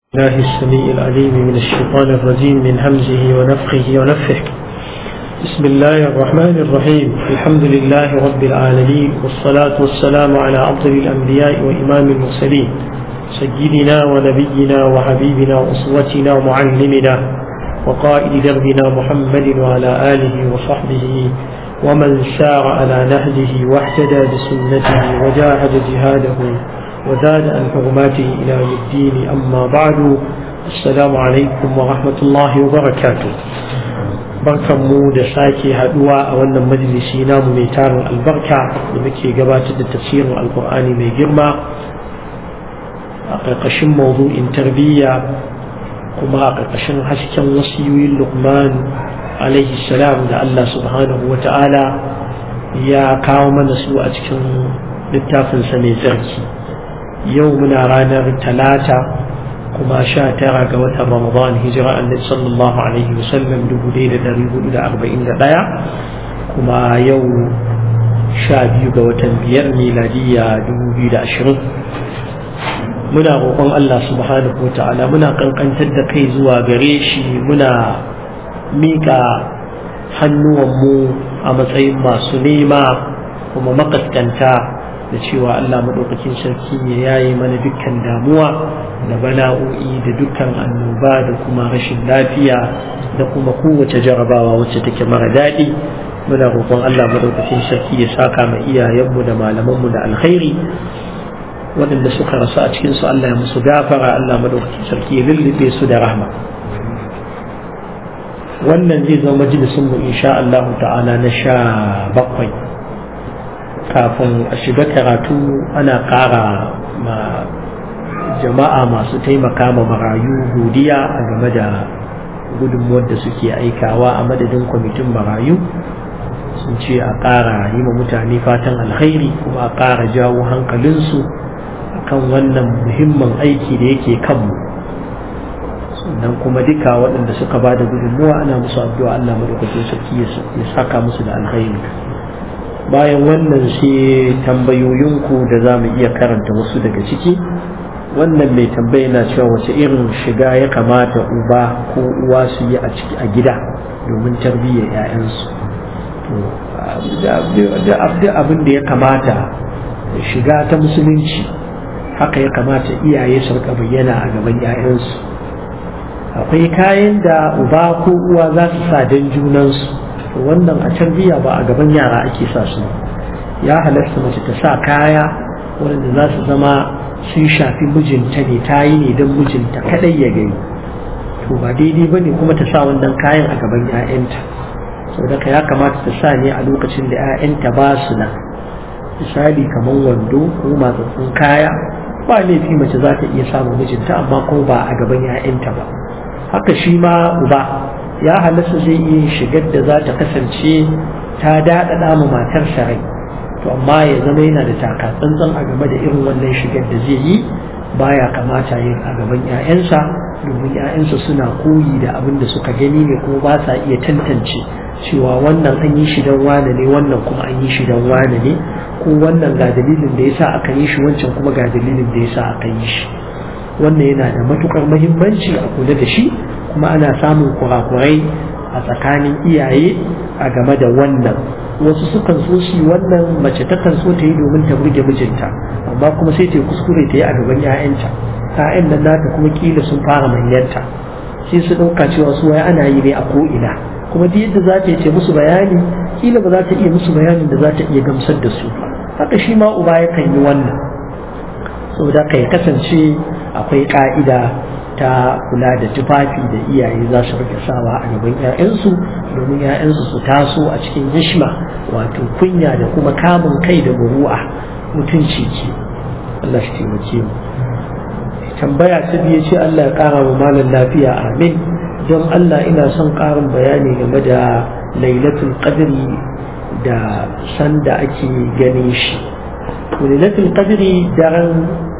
الله السميع العليم من الشيطان الرجيم من همزه ونفخه ونفخه بسم الله الرحمن الرحيم الحمد لله رب العالمين والصلاة والسلام على أفضل الأنبياء وإمام المرسلين سيدنا ونبينا وحبيبنا وأسوتنا ومعلمنا وقائد دربنا محمد وعلى آله وصحبه ومن سار على نهجه واحتدى بسنته وجاهد جهاده وزاد عن حرماته إلى يوم الدين أما بعد السلام عليكم ورحمة الله وبركاته barkan mu da sake haduwa a wannan majalisi namu mai tarin albarka da muke gabatar da tafsirin alkur'ani mai girma a ƙarƙashin mawdu'in tarbiyya kuma a ƙarƙashin hasken wasiyoyin lukman alaihi salam da allah subhanahu wa ta'ala ya kawo mana su a cikin littafinsa mai tsarki yau muna ranar talata kuma sha tara ga watan ramadan hijira annabi sallallahu alaihi wasallam dubu ɗaya da ɗari hudu da arba'in da ɗaya kuma yau sha biyu ga watan biyar miladiyya dubu biyu da ashirin muna roƙon Allah subhanahu wa ta'ala muna kankantar da kai zuwa gare shi muna miƙa hannuwanmu a matsayin masu nema kuma makaskanta da cewa Allah maɗaukakin sarki ya yaye mana dukkan damuwa da bala'o'i da dukkan annoba da kuma rashin lafiya da kuma kowace jarabawa wacce take mara daɗi muna roƙon Allah maɗaukakin sarki ya saka ma iyayenmu da malamanmu da alkhairi waɗanda suka rasu a cikin su Allah ya musu gafara Allah maɗaukakin sarki ya lullube su da rahma wannan zai zama majalisun mu insha Allah ta'ala na sha bakwai kafin a shiga karatu ana ƙara ma jama'a masu taimaka ma marayu godiya a game da gudunmuwar da suke aikawa a madadin kwamitin marayu sun ce a ƙara yi ma mutane fatan alkhairi kuma a ƙara jawo hankalinsu kan wannan muhimmin aiki da yake kanmu sannan kuma duka waɗanda suka ba da gudunmuwa ana musu addu'a Allah madaukakin sarki ya saka musu da alkhairi bayan wannan sai tambayoyinku da za mu iya karanta wasu daga ciki wannan mai tambaya na cewa wace irin shiga ya kamata uba ko uwa su yi a ciki a gida domin tarbiyyar 'ya'yansu da abin da ya kamata shiga ta musulunci haka ya kamata iyaye su rika bayyana a gaban 'ya'yansu akwai kayan da uba ko uwa za su sa don junansu wannan a tarbiyya ba a gaban yara ake sa su ya halasta mace ta sa kaya waɗanda za su zama sun shafi mijinta ne ta yi ne don mijinta kaɗai ya gani to ba daidai ba ne kuma ta sa wannan kayan a gaban 'ya'yanta sau da ya kamata ta sa ne a lokacin da 'ya'yanta ba su nan misali kamar wando ko matsatsun kaya ba laifi mace za ta iya samun mijinta amma kuma ba a gaban 'ya'yanta ba haka shi ma uba ya halasta zai iya shigar da za ta kasance ta daɗaɗa ma matarsa rai to amma ya zama yana da taka tsantsan a game da irin wannan shigar da zai yi baya kamata yin a gaban 'ya'yansa domin 'ya'yansa suna koyi da abin da suka gani ne kuma ba sa iya tantance cewa wannan an yi shi don wane ne wannan kuma an yi shi don wane ne ko wannan ga dalilin da yasa aka yi shi wancan kuma ga dalilin da yasa aka yi shi wannan yana da matukar muhimmanci a kula da shi kuma ana samun kurakurai a tsakanin iyaye a game da wannan wasu sukan so shi wannan mace takan so ta yi domin ta burge mijinta amma kuma sai ta yi kuskure ta yi a gaban 'ya'yanta 'ya'yan nan nata kuma kila sun fara manyanta sai su ɗauka cewa su wai ana yi ne a ko'ina kuma duk yadda za ta yi ce musu bayani kila ba za ta iya musu bayanin da za ta iya gamsar da su haka shi ma uba yakan yi wannan saboda ka ya kasance akwai ka'ida ta kula da tufafi da iyaye za su rike sawa a gaban 'ya'yansu domin 'ya'yansu su taso a cikin hishma wato kunya da kuma kamun kai da buru'a mutunci ce Allah shi taimake mu tambaya ta biye ce Allah ya kara wa malam lafiya amin don Allah ina son karin bayani game da lailatul qadri da sanda ake ganin shi lailatul qadri daren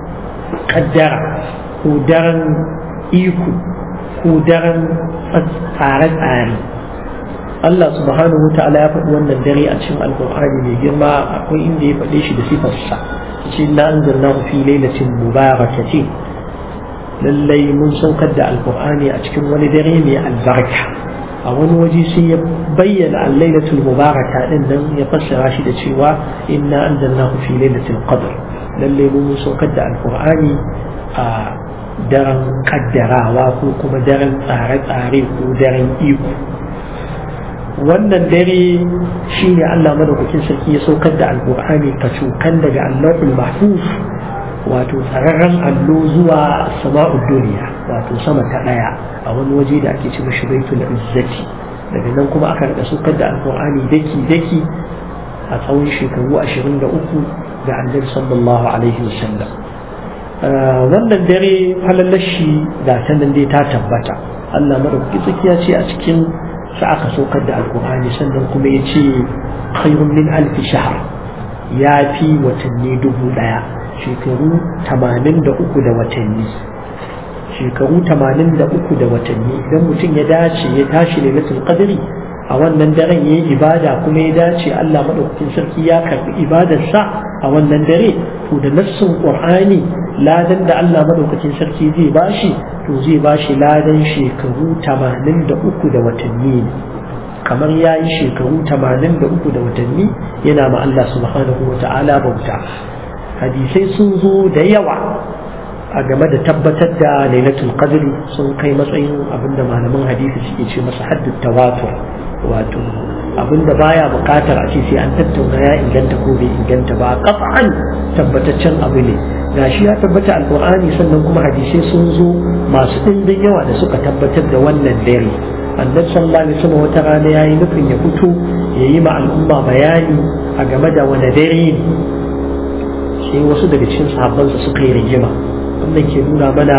kaddara ko daren iko ko daren tsare-tsare Allah subhanahu wa ta'ala ya faɗi wannan dare a cikin alkur'ani mai girma akwai inda ya faɗe shi da sifarsa ce na anzalna fi lailatin mubarakatin lallai mun saukar da alkur'ani a cikin wani dare mai albarka a wani waje sai ya bayyana al-lailatul mubaraka din nan ya fassara shi da cewa inna anzalnahu fi lailatul qadr lallai mun saukar da alkur'ani a daren kaddarawa ko kuma daren tsare-tsare ko daren iko wannan dare shine Allah madaukakin sarki ya saukar da alkur'ani kacokan daga allahul mahfuz wato tsararren allo zuwa sama'ud duniya wato sama ta ɗaya a wani waje da ake ce mashi baitul izzati daga nan kuma aka rika saukar da alkur'ani daki daki a tsawon shekaru 23 ga annabi sallallahu alaihi wasallam wannan dare falalashi da ta nan dai ta tabbata Allah madaukaki tsakiya ce a cikin sa aka saukar da alkur'ani sannan kuma ya ce khairun min alfi shahar ya fi watanni dubu daya shekaru tamanin da uku da watanni shekaru tamanin da uku da watanni idan mutum ya dace ya tashi lailatul qadri a wannan daren ya yi ibada kuma ya dace Allah maɗaukakin sarki ya karɓi ibadarsa a wannan dare to da nassin Qur'ani ladan da Allah maɗaukakin sarki zai bashi to zai bashi ladan shekaru tamanin da uku da watanni ne kamar ya yi shekaru tamanin da uku da watanni yana ma Allah subhanahu wa ta'ala bauta hadisai sun zo da yawa a game da tabbatar da lailatul qadri sun kai matsayin abinda malaman hadisi suke ce masa haddut tawatur wato abinda baya bukatar a ce sai an tattauna ya inganta ko bai inganta ba qat'an tabbataccen abu ne gashi ya tabbata alqur'ani sannan kuma hadisai sun zo masu ɗimbin yawa da suka tabbatar da wannan dare annabi sallallahu alaihi wasallam wata rana yayi nufin ya fito ya yi ma al'umma bayani a game da wani dare ne sai wasu daga cikin sahabbansa suka yi rigima wannan ke nuna mana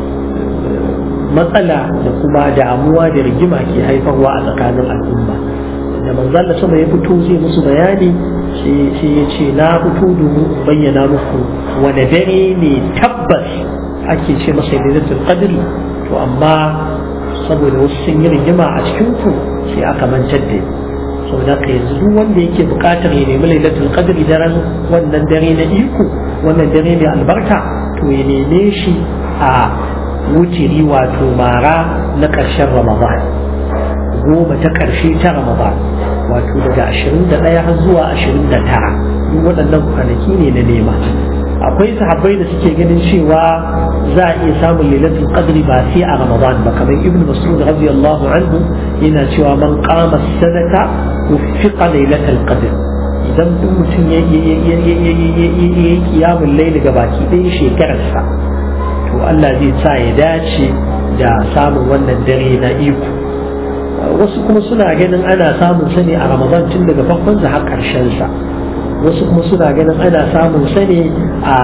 matsala da kuma damuwa da rigima ke haifarwa a tsakanin al'umma da manzan da sama ya fito zai musu bayani sai ya ce na fito domin bayyana muku wani dare ne tabbas ake ce masa lailatul qadri to amma saboda wasu sun yi rigima a cikin ku sai aka mancar da saboda ka yanzu duk wanda yake bukatar ya nemi lailatul qadri daren wannan dare na iko wannan dare mai albarka to ya neme shi a wutiri wato mara na ƙarshen ramadan goma ta ƙarshe ta ramadan wato daga 21 har zuwa 29 duk waɗannan kwanaki ne na nema akwai sahabbai da suke ganin cewa za a iya samun lailatul qadri ba sai a ramadan ba kamar ibn mas'ud radiyallahu anhu yana cewa man qama sadaka wuffiqa lailatul qadr idan duk mutum ya yi kiyamun laili ga baki ɗaya shekararsa to Allah zai sa ya dace da samun wannan dare na iko wasu kuma suna ganin ana samun sa ne a ramadan tun daga farkon har ƙarshen sa wasu kuma suna ganin ana samun sa ne a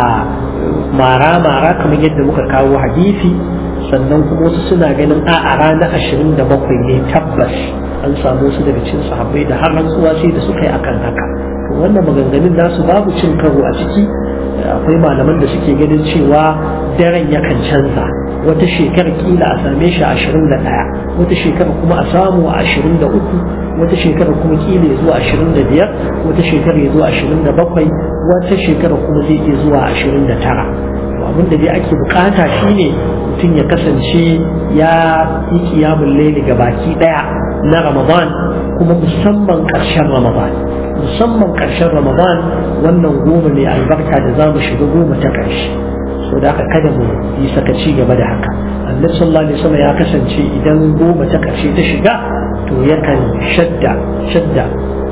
mara-mara kamar yadda muka kawo hadisi sannan kuma wasu suna ganin a a ranar ashirin da bakwai ne tabbas an samu su daga cin sahabbai da har rantsuwa sai da suka yi akan haka to wannan maganganun nasu babu cin karo a ciki akwai malaman da suke ganin cewa daren yakan canza wata shekara kila a same shi ashirin da ɗaya wata shekara kuma a samu a ashirin da uku wata shekara kuma kila ya zuwa ashirin da biyar wata shekara ya zuwa ashirin da bakwai wata shekara kuma zai iya zuwa ashirin da tara to abin da dai ake bukata shine mutum ya kasance ya yi kiyamun laili ga baki ɗaya na ramadan kuma musamman ƙarshen ramadan musamman ƙarshen ramadan wannan goma mai albarka da za mu shiga goma ta ƙarshe so da haka kada mu yi sakaci game da haka annabi sallallahu alaihi wasallam ya kasance idan goma ta ƙarshe ta shiga to yakan shadda shadda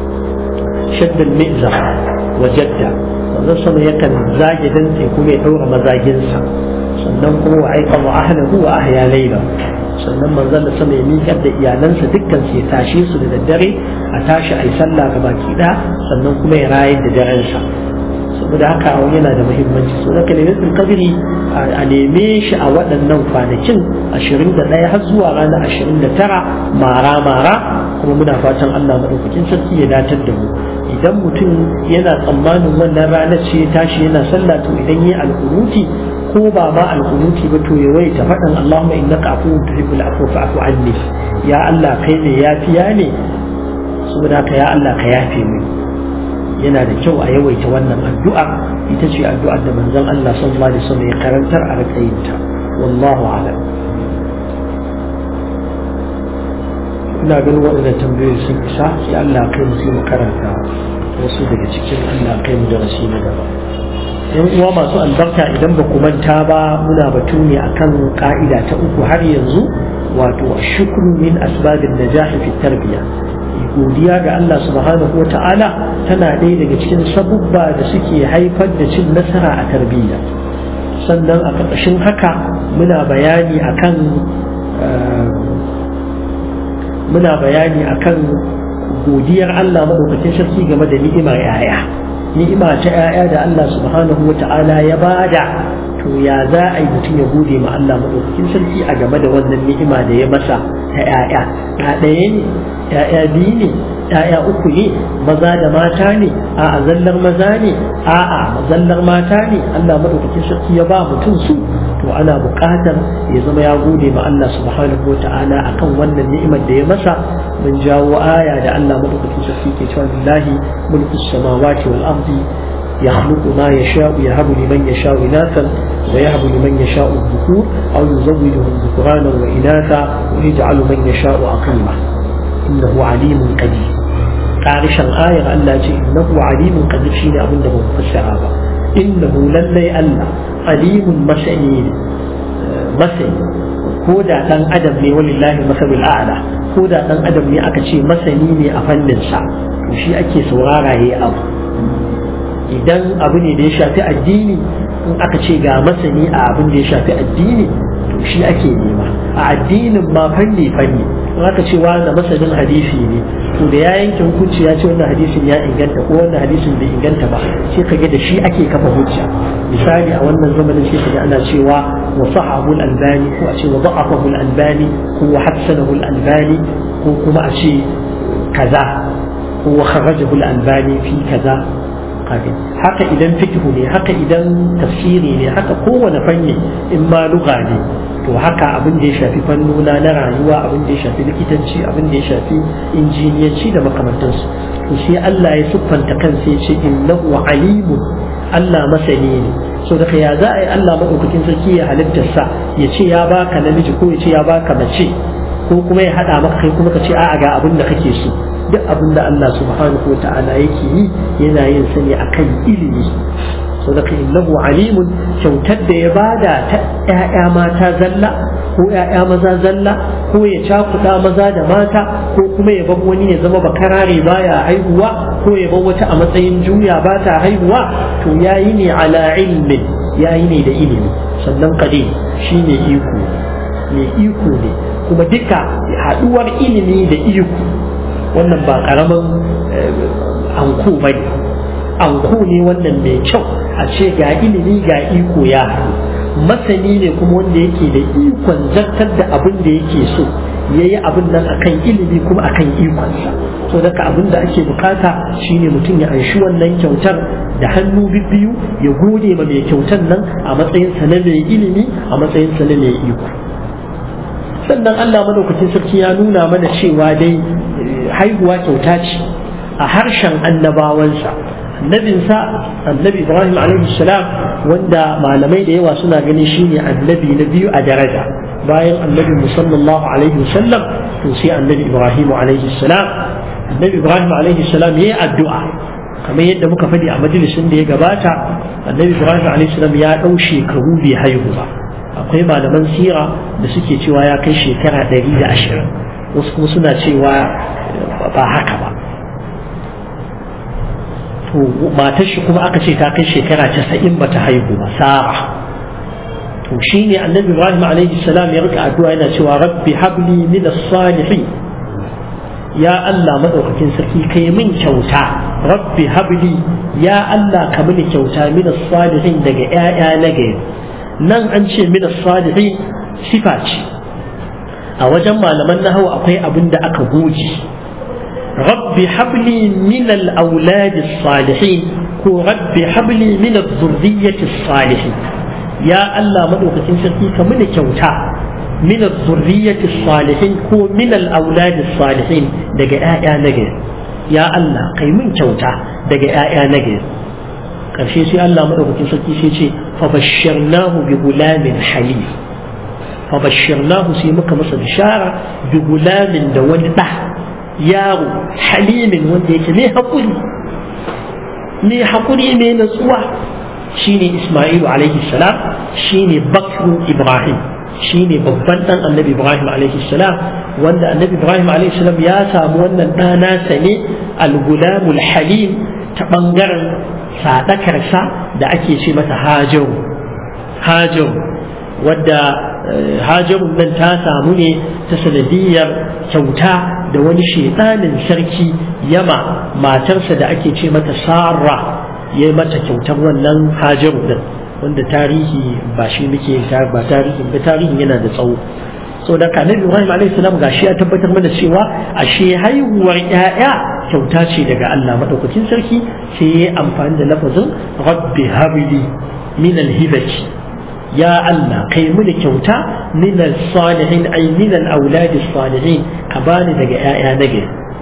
shadda al-mi'zar wa jadda wannan sama yakan zage dantse kuma ya daura mazaginsa sannan kuma wa aika wa ahlahu wa ahya layla sannan manzon da sama ya miƙar da iyalansa dukkan su ya tashe su da daddare a tashi a yi sallah ga baki ɗaya sannan kuma ya rayar da darensa saboda haka yana da muhimmanci so da kalimatul qadri a neme shi a waɗannan kwanakin 21 har zuwa ranar 29 mara mara kuma muna fatan Allah madaukakin sarki ya datar da mu idan mutum yana tsammanin wannan ranar ce ya tashi yana sallah to idan yi alƙunuti ko ba ma alƙunuti ba to ya waita faɗin Allahumma innaka afuwwun tuhibbul afwa fa'fu anni ya Allah kai ne yafiya ne saboda haka ya Allah ka yafe mu yana da kyau a yawaita wannan addu'a ita ce addu'ar da manzon Allah sallallahu alaihi wasallam ya karantar a rika yin ta wallahu a'lam ina ganin waɗannan tambayoyi sun isa sai Allah kai mu sai mu karanta wasu daga cikin Allah kai mu darasi na gaba yan uwa masu albarka idan ba ku manta ba muna batu ne akan ka'ida ta uku har yanzu wato shukru min asbabin najah fi tarbiyya godiya ga Allah subhanahu wata'ala tana ɗaya daga cikin sabubba da suke haifar da cin nasara a tarbiyya sannan a ƙarƙashin haka muna bayani akan muna bayani akan godiyar Allah maɗaukakin sarki game da ni'imar 'ya'ya ni'ima ta 'ya'ya da Allah subhanahu wa ta'ala ya bada to ya za a yi mutum ya gode ma Allah maɗaukakin sarki a game da wannan ni'ima da ya masa ta 'ya'ya ɗaya ne 'ya'ya biyu ne 'ya'ya uku ne maza da mata ne a'a zallar maza ne a'a zallar mata ne Allah maɗaukakin sarki ya ba mutum su to ana buƙatar ya zama ya gode ma Allah subhanahu wa ta'ala akan wannan ni'imar da ya masa mun jawo aya da Allah madaukakin sarki ke cewa lillahi mulku samawati wal ardi yakhluqu ma yasha'u yahabu liman yasha'u inathan wa yahabu liman yasha'u dhukur aw yuzawwijuhum dhukranan wa inatha wa yaj'alu man yasha'u aqima innahu alimun qadir karishan ayar Allah ce innahu alimun qadir shine abin da ba mu fassara ba innahu lallai Allah alimun masani ne masani ko da dan adam ne walillahi masalul a'la ko da dan adam ne aka ce masani ne a fannin sa to shi ake saurara yayi abu idan abu ne da ya shafi addini in aka ce ga masani a abin da ya shafi addini to shi ake nema a addinin ma fanni fanni in aka ce wani masanin hadisi ne to da ya yanke hukunci ya ce wannan hadisin ya inganta ko wannan hadisin bai inganta ba sai ka ga da shi ake kafa hujja misali a wannan zamanin sai ka ga ana cewa wa sahahu al-albani ko a ce wa da'afahu al-albani ko wa hassanahu al-albani ko kuma a ce kaza ko wa kharajahu al-albani fi kaza haka idan fikihu ne haka idan tafsiri ne haka kowane fanni in ma lugha ne to haka abin da ya shafi fannuna na rayuwa abin da ya shafi likitanci abin da ya shafi injiniyanci da makamantansu to sai Allah ya siffanta kansa ya ce innahu alimun Allah masani ne so daga ya za a yi Allah maɗaukakin sarki ya halittarsa ya ce ya baka namiji ko ya ce ya baka mace ko kuma ya haɗa maka kai kuma ka ce a'a ga abin da kake so duk abin da Allah subhanahu wa ta'ala yake yi yana yin sa ne akan ilimi so daga innahu alimun kyautar da ya bada ta ƴaƴa mata zalla ko ƴaƴa maza zalla ko ya cakuɗa maza da mata ko kuma ya bar wani ya zama bakarare baya haihuwa ko ya bar wata a matsayin juya ba ta haihuwa to yayi ne ala ilmin yayi ne da ilimi sannan kade shine iko mai iko ne kuma duka haɗuwar ilimi da iko wannan ba ƙaramin anko ba ne anko ne wannan mai kyau a ce ga ilimi ga iko ya haɗu masani ne kuma wanda yake da ikon zartar da abin da yake so ya yi abin nan akan ilimi kuma akan ikonsa so daga abin da ake bukata shine mutum ya anshi wannan kyautar da hannu bibbiyu ya gode ma mai kyautar nan a matsayinsa na mai ilimi a matsayinsa na mai iko sannan Allah madaukakin sarki ya nuna mana cewa dai haihuwa kyauta ce a harshen annabawansa annabinsa annabi ibrahim alaihi salam wanda malamai da yawa suna ganin shine annabi na biyu a daraja bayan annabi musallallahu alaihi wasallam to sai annabi ibrahim alaihi salam annabi ibrahim alaihi salam yayi addu'a kamar yadda muka faɗi a majalisin da ya gabata annabi ibrahim alaihi salam ya ɗau shekaru bai haihu ba akwai malaman sira da suke cewa ya kai shekara ɗari da ashirin wasu kuma suna cewa ba haka ba to matar shi kuma aka ce ta kai shekara casa'in ba ta haihu ba sara to shi ne annabi ibrahim alaihi salam ya rika addu'a yana cewa rabbi habli min as-salihin ya Allah madaukakin sarki kai min kyauta rabbi habli ya Allah ka mini kyauta min as-salihin daga ƴaƴa na gari nan an ce min as-salihin sifa ce a wajen malaman nahawu akwai abin da aka goge rabbi habli min al-awlad as-salihin ko rabbi habli min adh-dhurriyyati as-salihin ya Allah madaukakin sarki ka mini kyauta min adh-dhurriyyati as-salihin ko min al-awlad as-salihin daga ƴaƴa na gari ya Allah kai min kyauta daga ƴaƴa na gari karshe sai Allah madaukakin sarki sai ce fa bashsharnahu bi gulamin halim fa bashirnahu sai muka masa bishara bi gulamin da wani da yaro halimin wanda yake mai hakuri mai hakuri mai natsuwa shine Isma'ilu alaihi salam shine bakru Ibrahim shine babban dan annabi Ibrahim alaihi salam wanda annabi Ibrahim alaihi salam ya samu wannan ɗana sa ne al-gulamul halim ta bangaren sadakarsa da ake ce mata hajaru hajaru wadda hajarun nan ta samu ne ta sanadiyar kyauta da wani shedanin sarki yama matarsa da ake ce mata sarra ya yi mata kyautar wannan hajaru din wanda tarihi ba shi muke ba tarihi ba tarihin yana da tsawo so da ka nabi Ibrahim alaihi salam gashi ya tabbatar mana cewa ashe haihuwar ƴaƴa kyauta ce daga Allah madaukakin sarki sai ya amfani da lafazin rabbi habli min alhibati ya Allah kai mini kyauta min salihin ay min al-aulad salihin ka bani daga ƴaƴa nagari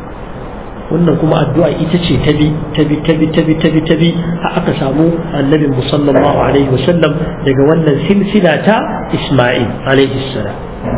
wannan kuma addu'a ita ce ta bi ta bi ta bi ta bi ta bi ta bi har aka samu annabi sallallahu alaihi wasallam daga wannan silsila ta Isma'il alaihi salam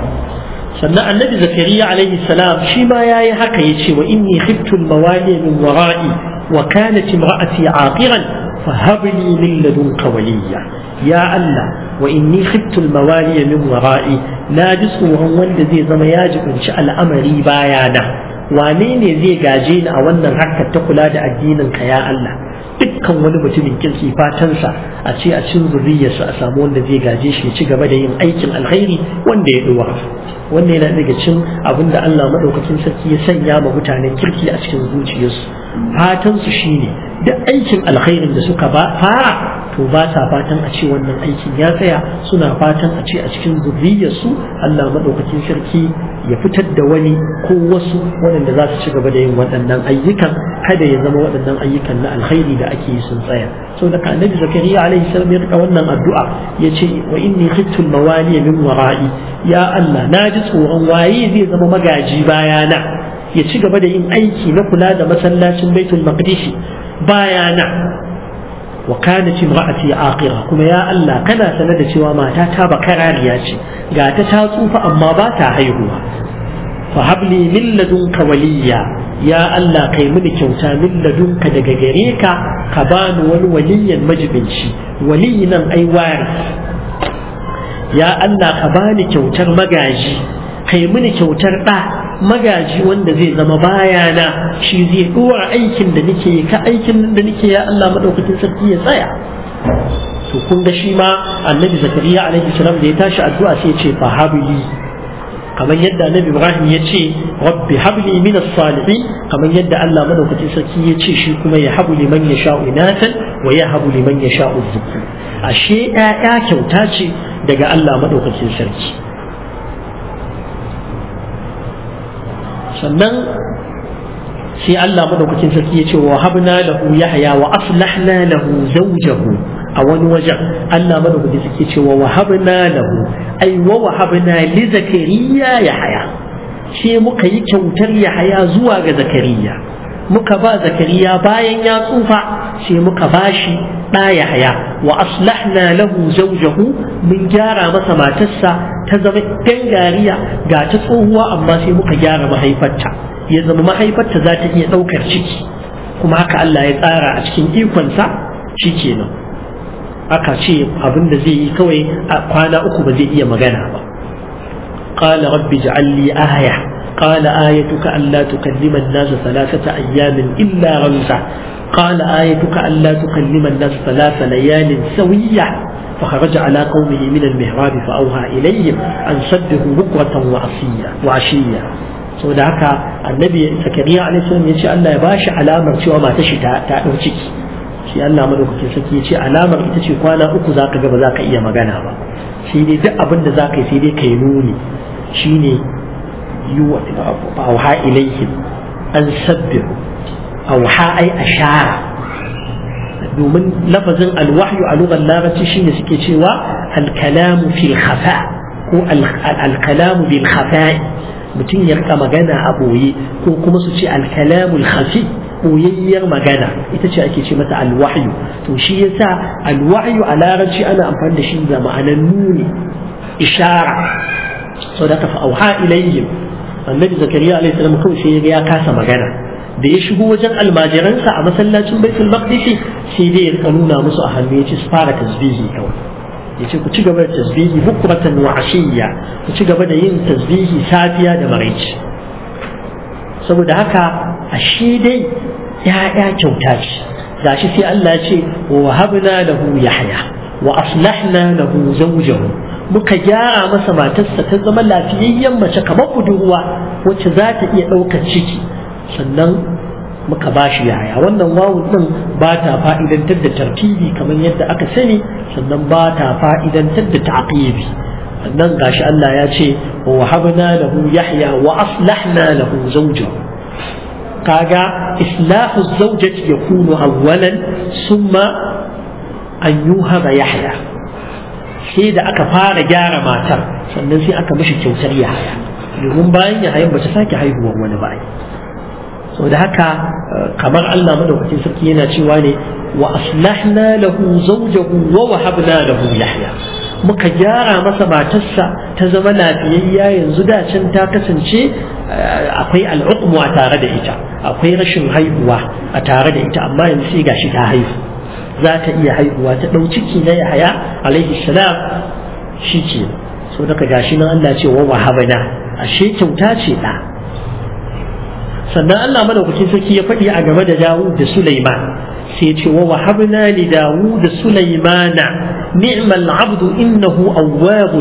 sannan annabi zakariya alaihi salam shi ma yayi haka yace wa inni khiftu al-mawali min wara'i wa kanat imra'ati aqiran فهب لي من لدنك وليا يا الله وإني خفت الموالي من ورائي لا جسم wanda zai zama ya jibinci al'amari bayana wane ne zai gaje ni a wannan harkar ta kula da addinin ka ya Allah dukkan wani mutumin kirki fatansa a ce a cikin zuriyarsa a samu wanda zai gaje shi ya ci gaba da yin aikin alkhairi wanda ya duwa wannan yana daga cikin abin da Allah madaukakin sarki ya sanya ma mutanen kirki a cikin zuciyarsu fatansu shine duk aikin alkhairin da suka ba fara to ba sa fatan a ce wannan aikin ya tsaya suna fatan a ce a cikin zurriyarsu Allah madaukakin sarki ya fitar da wani ko wasu waɗanda za su ci gaba da yin waɗannan ayyukan kada ya zama waɗannan ayyukan na alkhairi da ake yi sun tsaya so da ka annabi zakariya alaihi salam ya rika wannan addu'a ya ce wa inni khiftu mawali min wara'i ya Allah na ji tsoron waye zai zama magaji bayana ya ci gaba da yin aiki na kula da masallacin baitul maqdis bayana wa kanat imra'ati aqira kuma ya Allah kana sanar da cewa mata ta bakarariya ce ga ta ta tsufa amma ba ta haihuwa fa habli min ladunka waliya ya Allah kai mini kyauta min ladunka daga gare ka ka bani wani waliyan majibinci waliyi nan ai waris ya Allah ka bani kyautar magaji kai mini kyautar ɗa magaji wanda zai zama bayana shi zai ɗora aikin da nake ka aikin da nake ya Allah madaukakin sarki ya tsaya to kun ga shi ma annabi zakariya alaihi salam da ya tashi addu'a sai ya ce fa habli kamar yadda annabi ibrahim ya ce rabbi habli min as-salihin kamar yadda Allah madaukakin sarki ya ce shi kuma ya habu liman yasha'u inatan wa ya habu liman yasha'u dhukur ashe ƴaƴa kyauta ce daga Allah madaukakin sarki sannan sai Allah madaukakin sarki ya ce wa habna lahu yahya wa aslahna lahu zawjahu a wani wajen Allah madaukakin sarki ce wa wahabna lahu ai wa wahabna li zakariya yahya sai muka yi kyautar yahya zuwa ga zakariya muka ba zakariya bayan ya tsufa sai muka bashi ɗa yahya wa aslahna lahu zawjahu mun gyara masa matarsa ta zama gangariya ga ta tsohuwa amma sai muka gyara mahaifarta ya zama mahaifarta za ta iya ɗaukar ciki kuma haka Allah ya tsara a cikin ikonsa shi kenan aka ce abin da zai yi kawai a kwana uku ba zai iya magana ba قال رب اجعل لي آية قال آيتك ألا تكلم الناس ثلاثة أيام إلا رمزا قال آيتك ألا تكلم الناس ثلاث ليال سوية فخرج على قومه من المهراب فأوها إليهم أن سبحوا بكرة وعشية وعشية sau da haka annabi zakariya alaihi salam ya ce Allah ya bashi alamar cewa mata shi ta ɗau ciki shi Allah madaukakin sarki ya ce alamar ita ce kwana uku za ka ga ba za ka iya magana ba shi ne duk abin da za ka yi sai dai ka yi nuni shi ne yi wa auha ilaihim an sabbihu auha ai ashara domin lafazin alwahyu a lugar larabci shine suke cewa alkalamu fil khafa ko alkalamu bil khafa'i mutum ya rika magana a boye ko kuma su ce alkalamul khafi boyayyar magana ita ce ake ce mata alwahyu to shi yasa alwahyu a larabci ana amfani da shi da ma'anar nuni ishara so da ka fa auha ilayhim annabi zakariya alaihi salam kawai sai ya kasa magana da ya shigo wajen almajiransa a masallacin baitul maqdis sai dai ya rika nuna musu a hannu ya ce su fara tasbihi kawai ya ce ku ci gaba da tasbihi bukratan wa ashiyya ku ci gaba da yin tasbihi safiya da maraici saboda haka ashe dai ya'ya kyauta ce gashi sai Allah ya ce wa wahabna lahu yahya wa aslahna lahu zawjahu muka gyara masa matarsa ta zama lafiyayyen mace kamar budurwa wacce za ta iya ɗaukar ciki sannan muka ba shi yaya wannan wawun din ba ta fa'idantar da tartibi kamar yadda aka sani sannan ba ta fa'idantar da ta'qibi sannan gashi Allah ya ce wa wahabna lahu yahya wa aslahna lahu zawjahu kaga islahu zawjati yakunu awwalan summa an yuhaba yahya sai da aka fara gyara matar sannan sai aka mishi kyautar yahya domin bayan yahayan ba ta sake haihuwar wani ba so da haka kamar Allah madaukakin sarki yana cewa ne wa aslahna lahu zawjahu wa wahabna lahu yahya muka gyara masa matarsa ta zama lafiyayya yanzu da can ta kasance akwai al'uqmu a tare da ita akwai rashin haihuwa a tare da ita amma yanzu sai gashi ta haihu za ta iya haihuwa ta ɗau ciki na yahaya alaihi salam shi ke so daga gashi nan Allah ce wa wahabna ashe kyauta ce da sannan Allah madaukakin sarki ya faɗi a game da Dawud da Sulaiman sai ce wa wahabna li Dawud da Sulaimana ni'mal abdu innahu awwabun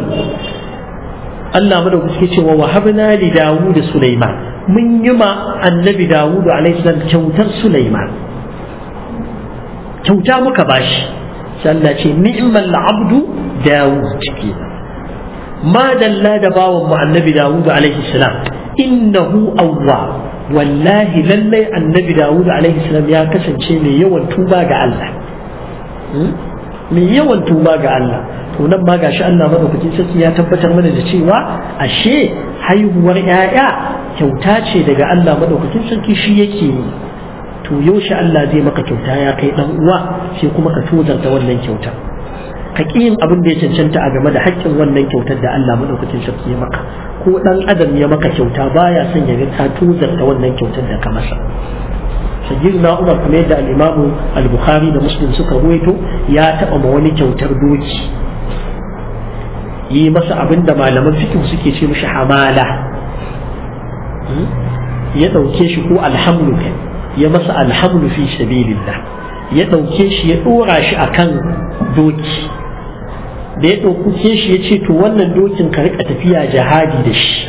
Allah madaukakin ce wa wahabna li Dawud da Sulaiman mun yi ma annabi Dawud alaihi salam kyautar Sulaiman kyauta muka bashi sai Allah ce ni'mal abdu Dawud kenan ma dalla da bawan mu annabi Dawud alaihi salam innahu awwab wallahi lallai annabi dawud alaihi salam ya kasance mai yawan tuba ga Allah mai yawan tuba ga Allah to nan ma gashi Allah madaukakin sarki ya tabbatar mana da cewa ashe haihuwar 'ya'ya kyauta ce daga Allah madaukakin sarki shi yake yi to yaushe Allah zai maka kyauta ya kai dan uwa sai kuma ka tozarta wannan kyautar ka ƙi yin abin da ya cancanta a game da haƙƙin wannan kyautar da Allah madaukakin sarki ya maka ko dan adam ya maka kyauta baya son ya ga ka tuzarta wannan kyautar da ka masa sayyidina Umar kamar yadda al-Imam al-Bukhari da Muslim suka ruwaito ya taɓa ma wani kyautar doki yi masa abin da malaman fiqh suke ce mishi hamala ya ɗauke shi ko alhamlu ya masa alhamlu fi sabilillah ya ɗauke shi ya ɗora shi akan doki da ya ɗauke shi ya ce to wannan dokin ka rika tafiya jihadi da shi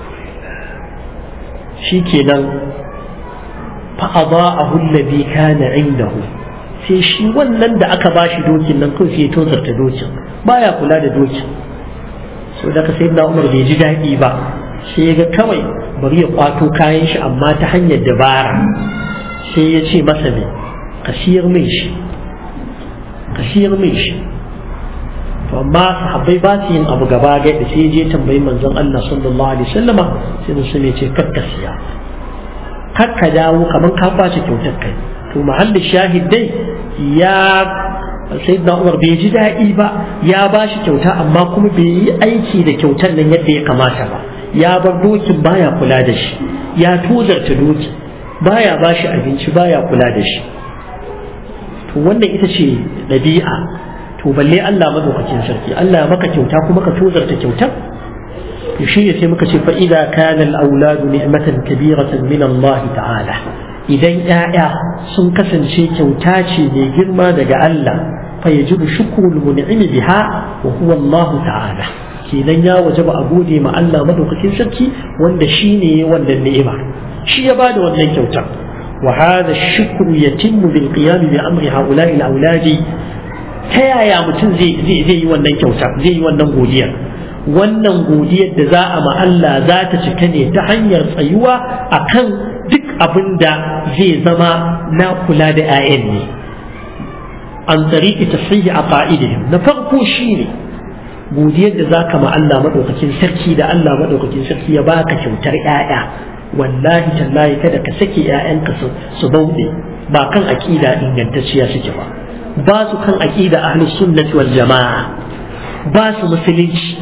shi kenan fa'aba a hullabi kana indahu sai shi wannan da aka ba shi dokin nan kawai sai ya tozarta dokin baya kula da dokin so da ka sai na umar bai ji daɗi ba sai ya ga kawai bari ya kwato kayan shi amma ta hanyar dabara sai ya ce masa ne ka siyar mai shi ka siyar mai shi to amma sahabbai ba su yin abu gaba ga da sai je tambayi manzon Allah sallallahu alaihi wasallama sai musu ne ce kakka siya kakka dawo kaman ka kwace kyautar kai to mahallin shahid dai ya sayyidina Umar bai ji daɗi ba ya ba shi kyauta amma kuma bai yi aiki da kyautar nan yadda ya kamata ba ya bar dokin baya kula da shi ya tozarta doki baya ba shi abinci baya kula da shi to wannan ita ce ɗabi'a to balle Allah madaukakin sarki Allah maka kyauta kuma ka tozarta kyautar to shi ne sai muka ce fa idza kana al-auladu ni'matan kabiratan min Allah ta'ala idan ƴaƴa sun kasance kyauta ce mai girma daga Allah fa yajibu shukrul mun'imi biha wa huwa Allah ta'ala kenan ya wajaba a gode ma Allah madaukakin sarki wanda shine wannan ni'ima shi ya bada wannan kyautar وهذا الشكر يتم بالقيام بأمر هؤلاء الأولاد ta yaya mutum zai yi wannan kyauta zai yi wannan godiya wannan godiyar da za a ma Allah za ta cika ne ta hanyar tsayuwa akan duk abin da zai zama na kula da 'ya'yan ne an tsariki tasiri a fa'idihim na farko shi ne godiyar da za ka ma Allah maɗaukakin sarki da Allah maɗaukakin sarki ya baka kyautar 'ya'ya wallahi tallahi kada ka sake 'ya'yanka su bauɗe ba kan aƙida ingantacciya suke ba ba su kan aƙida ahlus sunnati wal jama'a ba su musulunci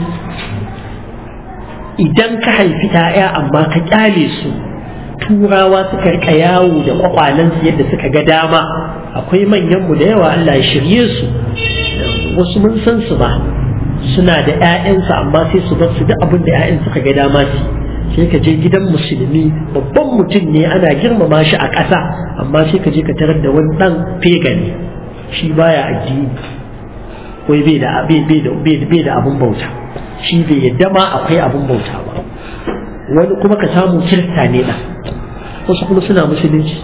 idan ka haifi 'ya'ya amma ka kyale su turawa suka rika yawo da kwakwalensu yadda suka ga dama akwai manyanmu da yawa Allah ya shirye su wasu mun san su ba suna da 'ya'yansu amma sai su bar su duk abin da 'ya'yan suka ga dama su sai ka je gidan musulmi babban mutum ne ana girmama shi a ƙasa amma sai ka je ka tarar da wani ɗan fegani shi baya addini wai bai da bai da abin bauta shi bai yadda ma akwai abin bauta ba wani kuma ka samu kirista ne ɗan wasu kuma suna musulunci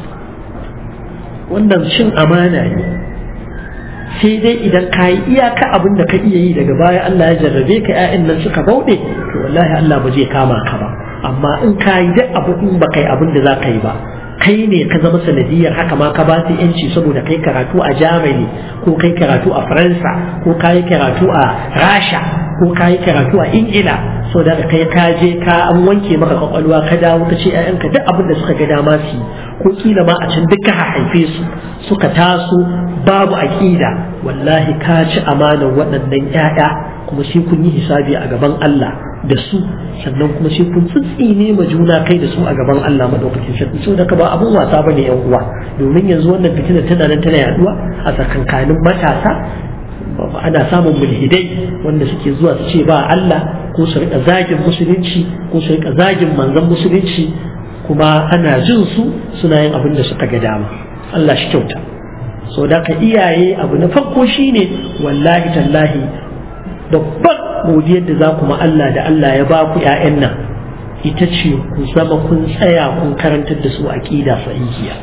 wannan cin amana ne sai dai idan ka yi iyaka abin da ka iya yi daga baya Allah ya jarrabe ka 'ya'yan nan suka bauɗe to wallahi Allah ba zai kama ka ba amma in ka yi duk abu in ba kai abin da za ka yi ba kai ne ka zama sanadiyar haka ma ka ba su yanci saboda kai karatu a Germany ko kai karatu a Faransa ko ka yi karatu a Rasha ko ka yi karatu a Ingila so da kai ka je ka an wanke maka kwakwalwa ka dawo ka ce ƴaƴanka duk abin da suka ga dama su ko kila ma a can duka haife su suka taso babu aƙida wallahi ka ci amanar waɗannan ƴaƴa kuma sai kun yi hisabi a gaban Allah da su sannan kuma sai kun tsitsine ma juna kai da su a gaban Allah madaukakin sarki so da ka ba abun wasa bane yan uwa domin yanzu wannan fitina tana nan tana yaduwa a tsakankanin matasa ana samun mulhidai wanda suke zuwa su ce ba Allah ko su rika zagin musulunci ko su rika zagin manzon musulunci kuma ana jin su suna yin abin da suka ga dama Allah shi kyauta so da ka iyaye abu na farko shine wallahi tallahi babban godiyar da za ku ma Allah da Allah ya ba ku ‘ya'yan nan ita ce ku zama kun tsaya kun karantar da su aƙida sahihiya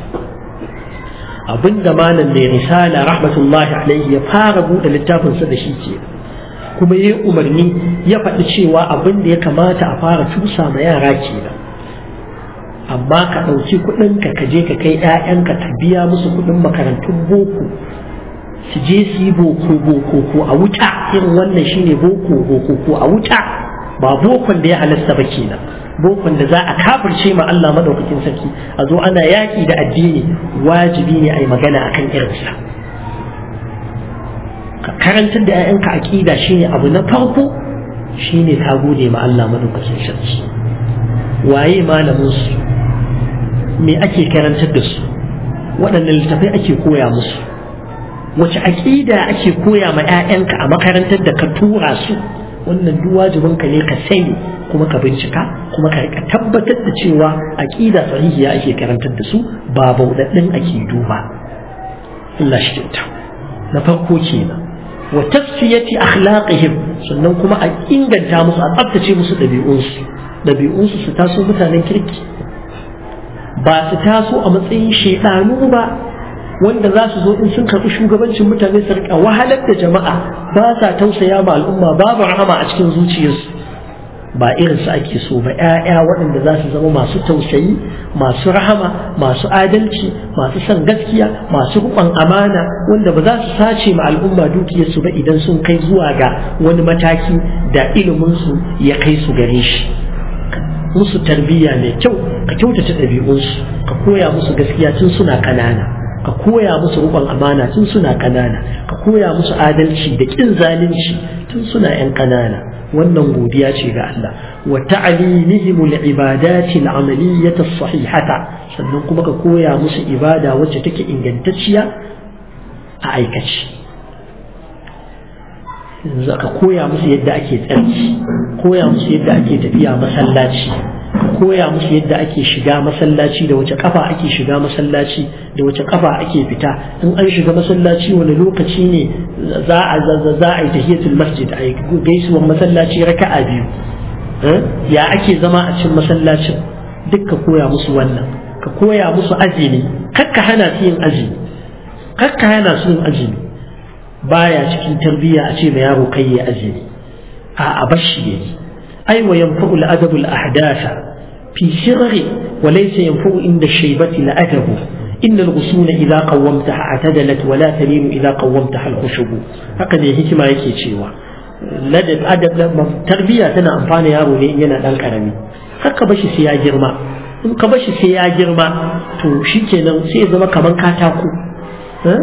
abin da malam mai risala rahmatullahi alaihi ya fara buɗe littafinsa da shi ke kuma ya umarni ya faɗi cewa abin da ya kamata a fara tusa ma yara kenan amma ka ɗauki kuɗinka ka je ka kai ‘ya'yanka ka biya musu kuɗin makarantun boko su je su yi boko boko ko a wuta irin wannan shine boko boko ko a wuta ba bokon da ya halasta ba kenan bokon da za a kafirce ma Allah madaukakin sarki a zo ana yaki da addini wajibi ne a yi magana akan irinsa ka karantar da 'ya'yanka aƙida shine abu na farko shine ka gode ma Allah madaukakin sarki waye malamin su me ake karantar da su waɗannan littafai ake koya musu wace aƙida ake koya ma 'ya'yanka a makarantar da ka tura su wannan duk wajibin ka ne ka sani kuma ka bincika kuma ka rika tabbatar da cewa aƙida sahihiya ake karantar da su ba bauɗaɗɗin ake duba Allah shi kyauta na farko kenan wa tasfiyati akhlaqihim sannan kuma a inganta musu a tsaftace musu ɗabi'unsu ɗabi'unsu su taso mutanen kirki ba su taso a matsayin shaidanu ba wanda za su zo in sun karɓi shugabancin mutane su rika wahalar da jama'a ba sa tausaya ma al'umma babu rahama a cikin zuciyarsu ba irin su ake so ba ƴaƴa waɗanda za su zama masu tausayi masu rahama masu adalci masu son gaskiya masu riƙon amana wanda ba za su sace ma al'umma dukiyarsu ba idan sun kai zuwa ga wani mataki da iliminsu ya kai su gare shi musu tarbiyya mai kyau ka kyautata ɗabi'unsu ka koya musu gaskiya tun suna ƙanana ka koya musu rukun amana tun suna ƙanana ka koya musu adalci da ƙin zalunci tun suna 'yan ƙanana wannan godiya ce ga Allah wa ta'limihim al-ibadati al-amaliyyah as-sahihata sannan kuma ka koya musu ibada wacce take ingantacciya a aikace yanzu ka koya musu yadda ake tsarki koya musu yadda ake tafiya masallaci koya musu yadda ake shiga masallaci da wace kafa ake shiga masallaci da wace kafa ake fita in an shiga masallaci wani lokaci ne za a za a yi tahiyatul masjid a yi gaisuwar masallaci raka'a biyu ya ake zama a cikin masallacin duk ka koya musu wannan ka koya musu azumi kakka hana su yin azumi kakka hana su yin azumi baya cikin tarbiyya a ce ma yaro kai ya azumi a bashi yayi ai wa yanfa'u al-adabu al-ahdatha fi sirri wa laysa yanfa'u inda shaybati la-adabu إن الغصون إذا قومتها اعتدلت ولا تلين إذا قومتها الخشب هكذا هكما yake cewa ladab adab tarbiya tana amfana yaro ne yana dan karami haka bashi sai ya girma in ka bashi sai ya girma to shikenan sai ya zama kaman katako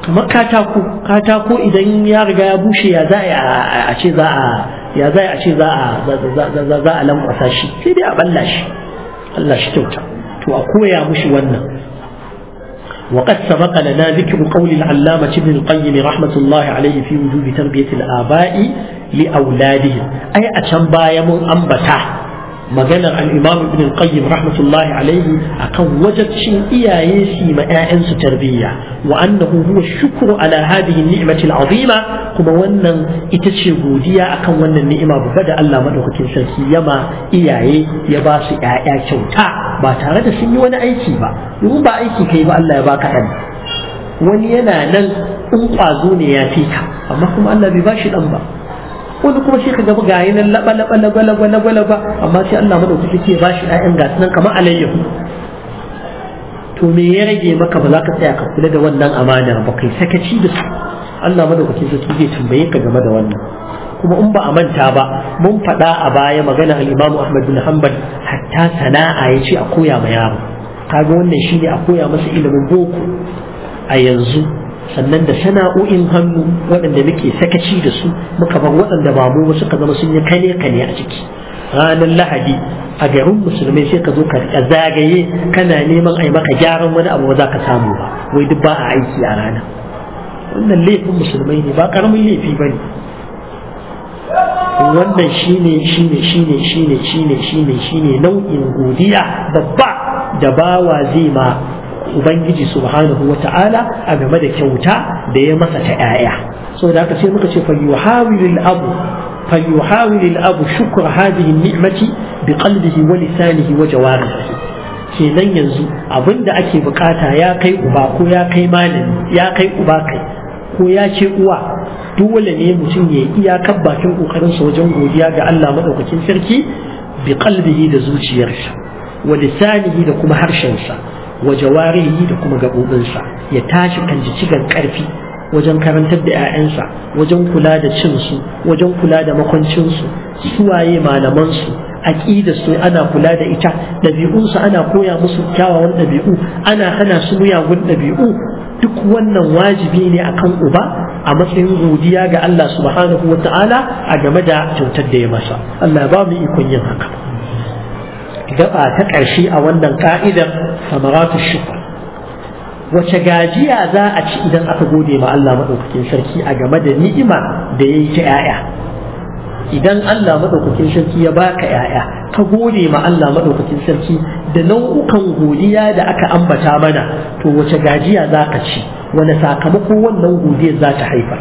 kamar katako katako idan ya riga ya bushe ya za a ce za a ya za a ce za a za a lankwasa shi sai dai a balla shi Allah shi kyauta to a koya mushi wannan وقد سبق لنا ذكر قول العلامة ابن القيم رحمة الله عليه في وجوب تربية الآباء لأولادهم أي أتنبا يمون أنبتا maganar al'imam ibn al-qayyim rahmatullahi alaihi akan wajabcin iyaye su ma 'ya'yansu tarbiyya wa annahu huwa shukru ala hadhihi ni'mati al-azima kuma wannan ita ce godiya akan wannan ni'ima babba da Allah madaukakin sarki yama iyaye ya ba su 'ya'ya kyauta ba tare da sun yi wani aiki ba domin ba aiki kai ba Allah ya baka ɗan wani yana nan in ƙwazo ne ya fi ka amma kuma Allah bai ba shi ɗan ba wani kuma sai ka ga ga yi nan laba laba laba laba laba laba amma sai Allah madaukaki ke ba shi ƴaƴan gasu nan kamar alayyahu to me ya rage maka ba za ka tsaya ka kula da wannan amana ba kai sakaci da su Allah madaukakin sarki zai tambaye ka game da wannan kuma in ba a manta ba mun faɗa a baya magana al-Imam Ahmad bin Hanbal hatta sana'a ya ce a koya ma yaro kaga wannan shine a koya masa ilimin boko a yanzu sannan da sana'o'in hannu waɗanda muke sakaci da su muka bar waɗanda ba mu suka zama sun yi kane kane a ciki ranar lahadi a garin musulmai sai ka zo ka riƙa zagaye kana neman a yi maka gyaran wani abu ba za ka samu ba wai duk ba a aiki a rana wannan laifin musulmai ne ba ƙaramin laifi ba ne wannan shine shine shine shine shine shine shine nau'in godiya babba da bawa zai ma ubangiji subhanahu wa ta'ala a game da kyauta da ya masa ta 'ya'ya so da haka sai muka ce falyuhawilil abu falyuhawilil abu shukra hadhihi ni'mati bi qalbihi wa lisanihi wa jawarihi kenan yanzu abinda ake bukata ya kai uba ko ya kai malami ya kai uba kai ko ya ce uwa dole ne mutum ya iyakar bakin kokarinsa wajen godiya ga Allah madaukakin sarki bi qalbihi da zuciyarsa wa lisanihi da kuma harshensa wa jawarihi da kuma gaɓoɓinsa ya tashi kan jicigan ƙarfi wajen karantar da 'ya'yansa wajen kula da cinsu wajen kula da makwancinsu suwaye malamansu aƙidarsu ana kula da ita ɗabi'unsu ana koya musu kyawawan ɗabi'u ana hana su miyagun ɗabi'u duk wannan wajibi ne akan uba a matsayin godiya ga Allah subhanahu wa ta'ala a game da kyautar da ya masa Allah ba mu ikon yin haka gaba ta ƙarshe a wannan ka'idar samaratu shukr wace gajiya za a ci idan aka gode ma Allah maɗaukakin sarki a game da ni'ima da ya yi ta 'ya'ya idan Allah maɗaukakin sarki ya baka 'ya'ya ka gode ma Allah maɗaukakin sarki da nau'ukan godiya da aka ambata mana to wace gajiya za ka ci wani sakamako wannan godiyar za ta haifar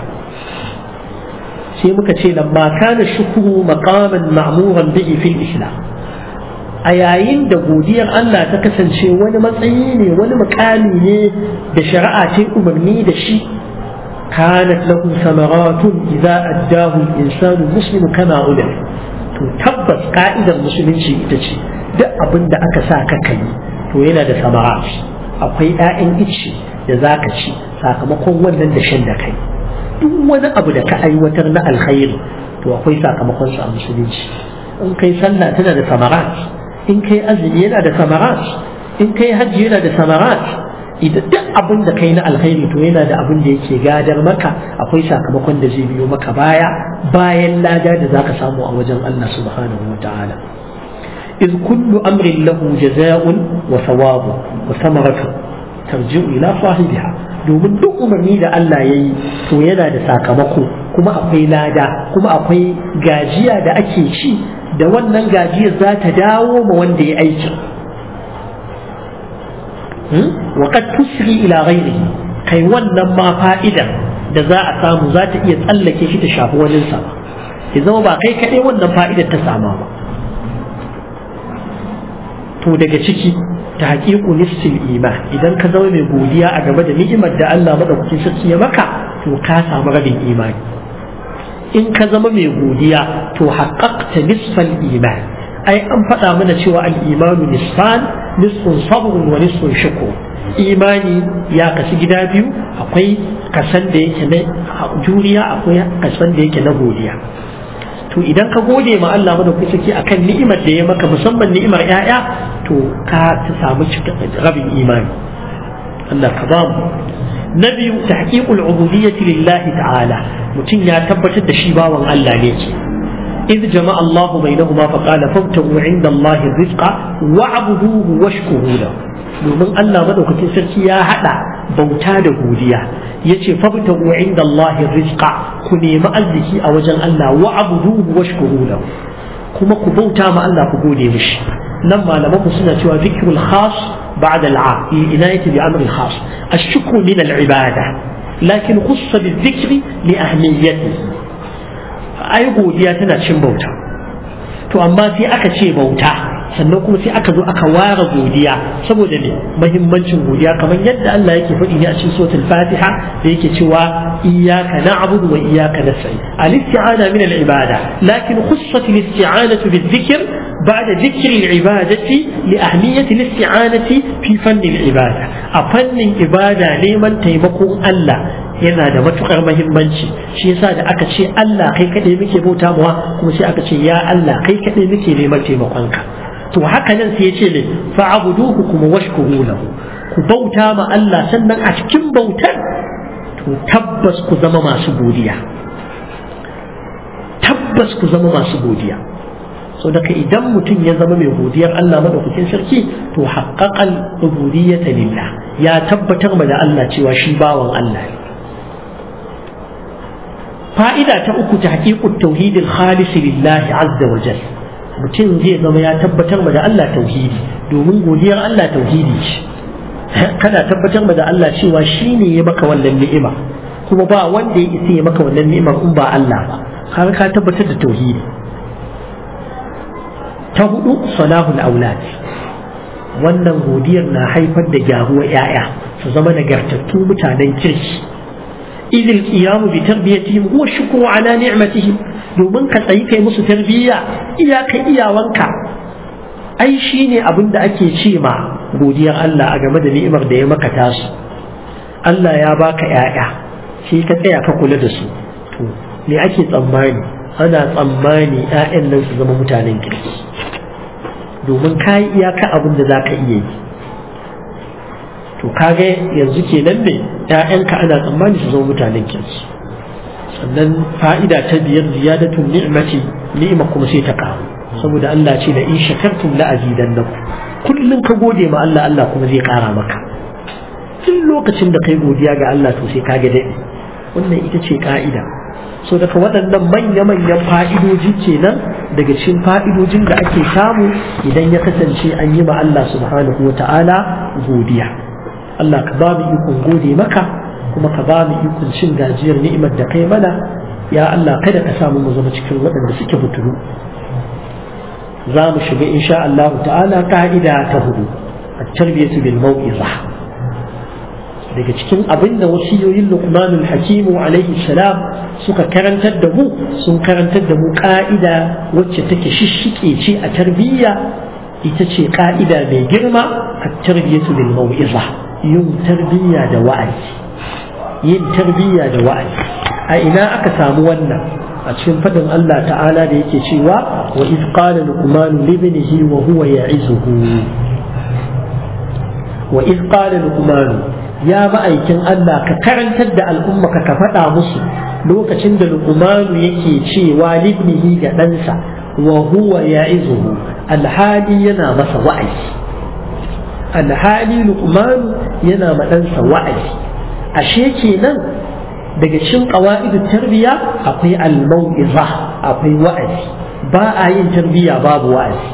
sai muka ce lamma kana shukuru maqaman ma'muran bihi fil islam a yayin da godiyar Allah ta kasance wani matsayi ne wani mukami ne da shari'a ce umarni da shi kanat lahu samaratun idza addahu al-insanu muslimu kama ulil to tabbas ka'idar musulunci ita ce duk abin da aka sa ka kai to yana da samarat akwai 'ya'yan ice da za ka ci sakamakon wannan da shan da kai duk wani abu da ka aiwatar na alkhairi to akwai sakamakon sa a musulunci in kai sallah tana da samarat in kai azumi yana da samarat in kai hajji yana da samarat idan duk abin da kai na alkhairi to yana da abin da yake gadar maka akwai sakamakon da zai biyo maka baya bayan lada da zaka samu a wajen Allah subhanahu wa ta'ala إذ كل أمر له جزاء وثواب وثمرة ترجع إلى صاحبها domin duk umarni da Allah ya yi to yana da sakamako kuma akwai lada kuma akwai gajiya da ake ci da wannan gajiyar za ta dawo ma wanda ya aiki wa qad tusri ila ghairihi kai wannan ma fa'idar da za a samu za ta iya tsallake shi ta shafi wani sa ya zama ba kai kaɗai wannan fa'idar ta sama ba to daga ciki ta haƙiƙu nisfil iman idan ka zama mai godiya a game da ni'imar da Allah madaukakin sarki ya maka to ka samu rabin imani in ka zama mai godiya to haƙaƙta nisfal iman ai an faɗa mana cewa al-imanu nisfan nisfun sabrun wa nisfun shukur imani ya kasu gida biyu akwai kasan da yake na juriya akwai kasan da yake na godiya to idan ka gode ma Allah madaukakin sarki akan ni'imar da ya maka musamman ni'imar 'ya'ya to ka ta samu rabin imani Allah ka ba mu na biyu tahqiqul ubudiyyati lillahi ta'ala mutum ya tabbatar da shi bawan Allah ne ke إذ جمع الله بينهما فقال فابتغوا عند الله الرزق واعبدوه واشكروا له domin Allah madaukakin sarki ya hada bauta da godiya yace fabtagu inda Allah rizqa ku nemi arziki a wajen Allah wa abuduhu washkuru lahu kuma ku bauta ma Allah ku gode mishi nan malaman mu suna cewa zikrul khas ba'da al'am inayati bi amri khas ash-shukru min al-ibada lakin khussa bi-dhikri li ahmiyatihi ai godiya tana cin bauta to amma sai aka ce bauta sannan kuma sai aka zo aka ware godiya saboda ne mahimmancin godiya kamar yadda Allah yake faɗi ne a cikin suratul Fatiha da yake cewa iyyaka na'budu wa iyyaka nasta'in al-isti'ana min al-ibada lakin khussat al-isti'anatu bil-dhikr بعد ذكر العبادة لأهمية الاستعانة في فن العبادة أفن عبادة لمن تيمكم الله yana da matukar mahimmanci shi yasa da aka ce Allah kai kaɗai muke bauta mawa kuma sai aka ce ya Allah kai kaɗai muke neman taimakonka to haka nan sai ya ce ne fa'abuduhu kuma washkuru lahu ku bauta ma Allah sannan a cikin bautar to tabbas ku zama masu godiya tabbas ku zama masu godiya so daga idan mutum ya zama mai godiyar Allah madaukakin sarki to haqqaqal ubudiyyata lillah ya tabbatar ma da Allah cewa shi bawan Allah ne fa'ida ta uku ta haƙiƙun tauhidin khalisi lillahi azza wa jal mutum zai zama ya tabbatar ma da Allah tauhidi domin godiyar Allah tauhidi ce kana tabbatar ma da Allah cewa shi ne ya maka wannan ni'ima kuma ba wanda ya isa ya maka wannan ni'imar in ba Allah ba har ka tabbatar da tauhidi ta hudu salahul aulad wannan godiyar na haifar da gyaruwar 'ya'ya su zama nagartattu mutanen kirki إذ القيام بتربيتهم هو الشكر على نعمتهم domin ka tsayi kai musu tarbiyya iyaka iyawanka ai shine abin da ake ce ma godiyar Allah a game da ni'imar da ya maka tasu Allah ya baka ƴaƴa sai ka tsaya ka kula da su to me ake tsammani ana tsammani ƴaƴan nan su zama mutanen kirki domin ka yi iyaka abin da za ka iya yi to kage yanzu kenan ne ƴaƴanka ana tsammani su zama mutanen kirki sannan fa'ida ta biyar ziyadatun ni'mati ni'ima kuma sai ta karu saboda Allah ce da in shakartum la azidannakum kullun ka gode ma Allah Allah kuma zai kara maka duk lokacin da kai godiya ga Allah to sai kage dade wannan ita ce ka'ida so daga waɗannan manya-manyan fa'idoji kenan daga cikin fa'idojin da ake samu idan ya kasance an yi ma Allah subhanahu wa ta'ala godiya Allah ka ba mu ikon gode maka kuma ka ba mu ikon cin gajiyar ni'imar da kai mana ya Allah kada ka samu mu zama cikin waɗanda suke butulu za mu shiga insha Allah ta'ala ka'ida ta hudu a tarbiyatu bil mau'iza daga cikin abin da wasiyoyin Luqmanul Hakimu alaihi salam suka karantar da mu sun karantar da mu ka'ida wacce take shishike ce a tarbiyya ita ce ka'ida mai girma a tarbiyatu bil mau'iza yin tarbiyya da wa'azi yin tarbiyya da wa'azi a ina aka samu wannan a cikin fadin Allah ta'ala da yake cewa wa iz qala luqman li ibnihi wa huwa ya'izuhu wa iz qala luqman ya ma'aikin Allah ka karantar da al'umma ka ka faɗa musu lokacin da luqman yake cewa li ibnihi ga ɗansa wa huwa ya'izuhu alhali yana masa wa'azi alhali luqman yana ma ɗansa wa'azi ashe kenan daga cikin qawaid tarbiya akwai al-mau'iza akwai wa'azi ba a yin tarbiya babu wa'azi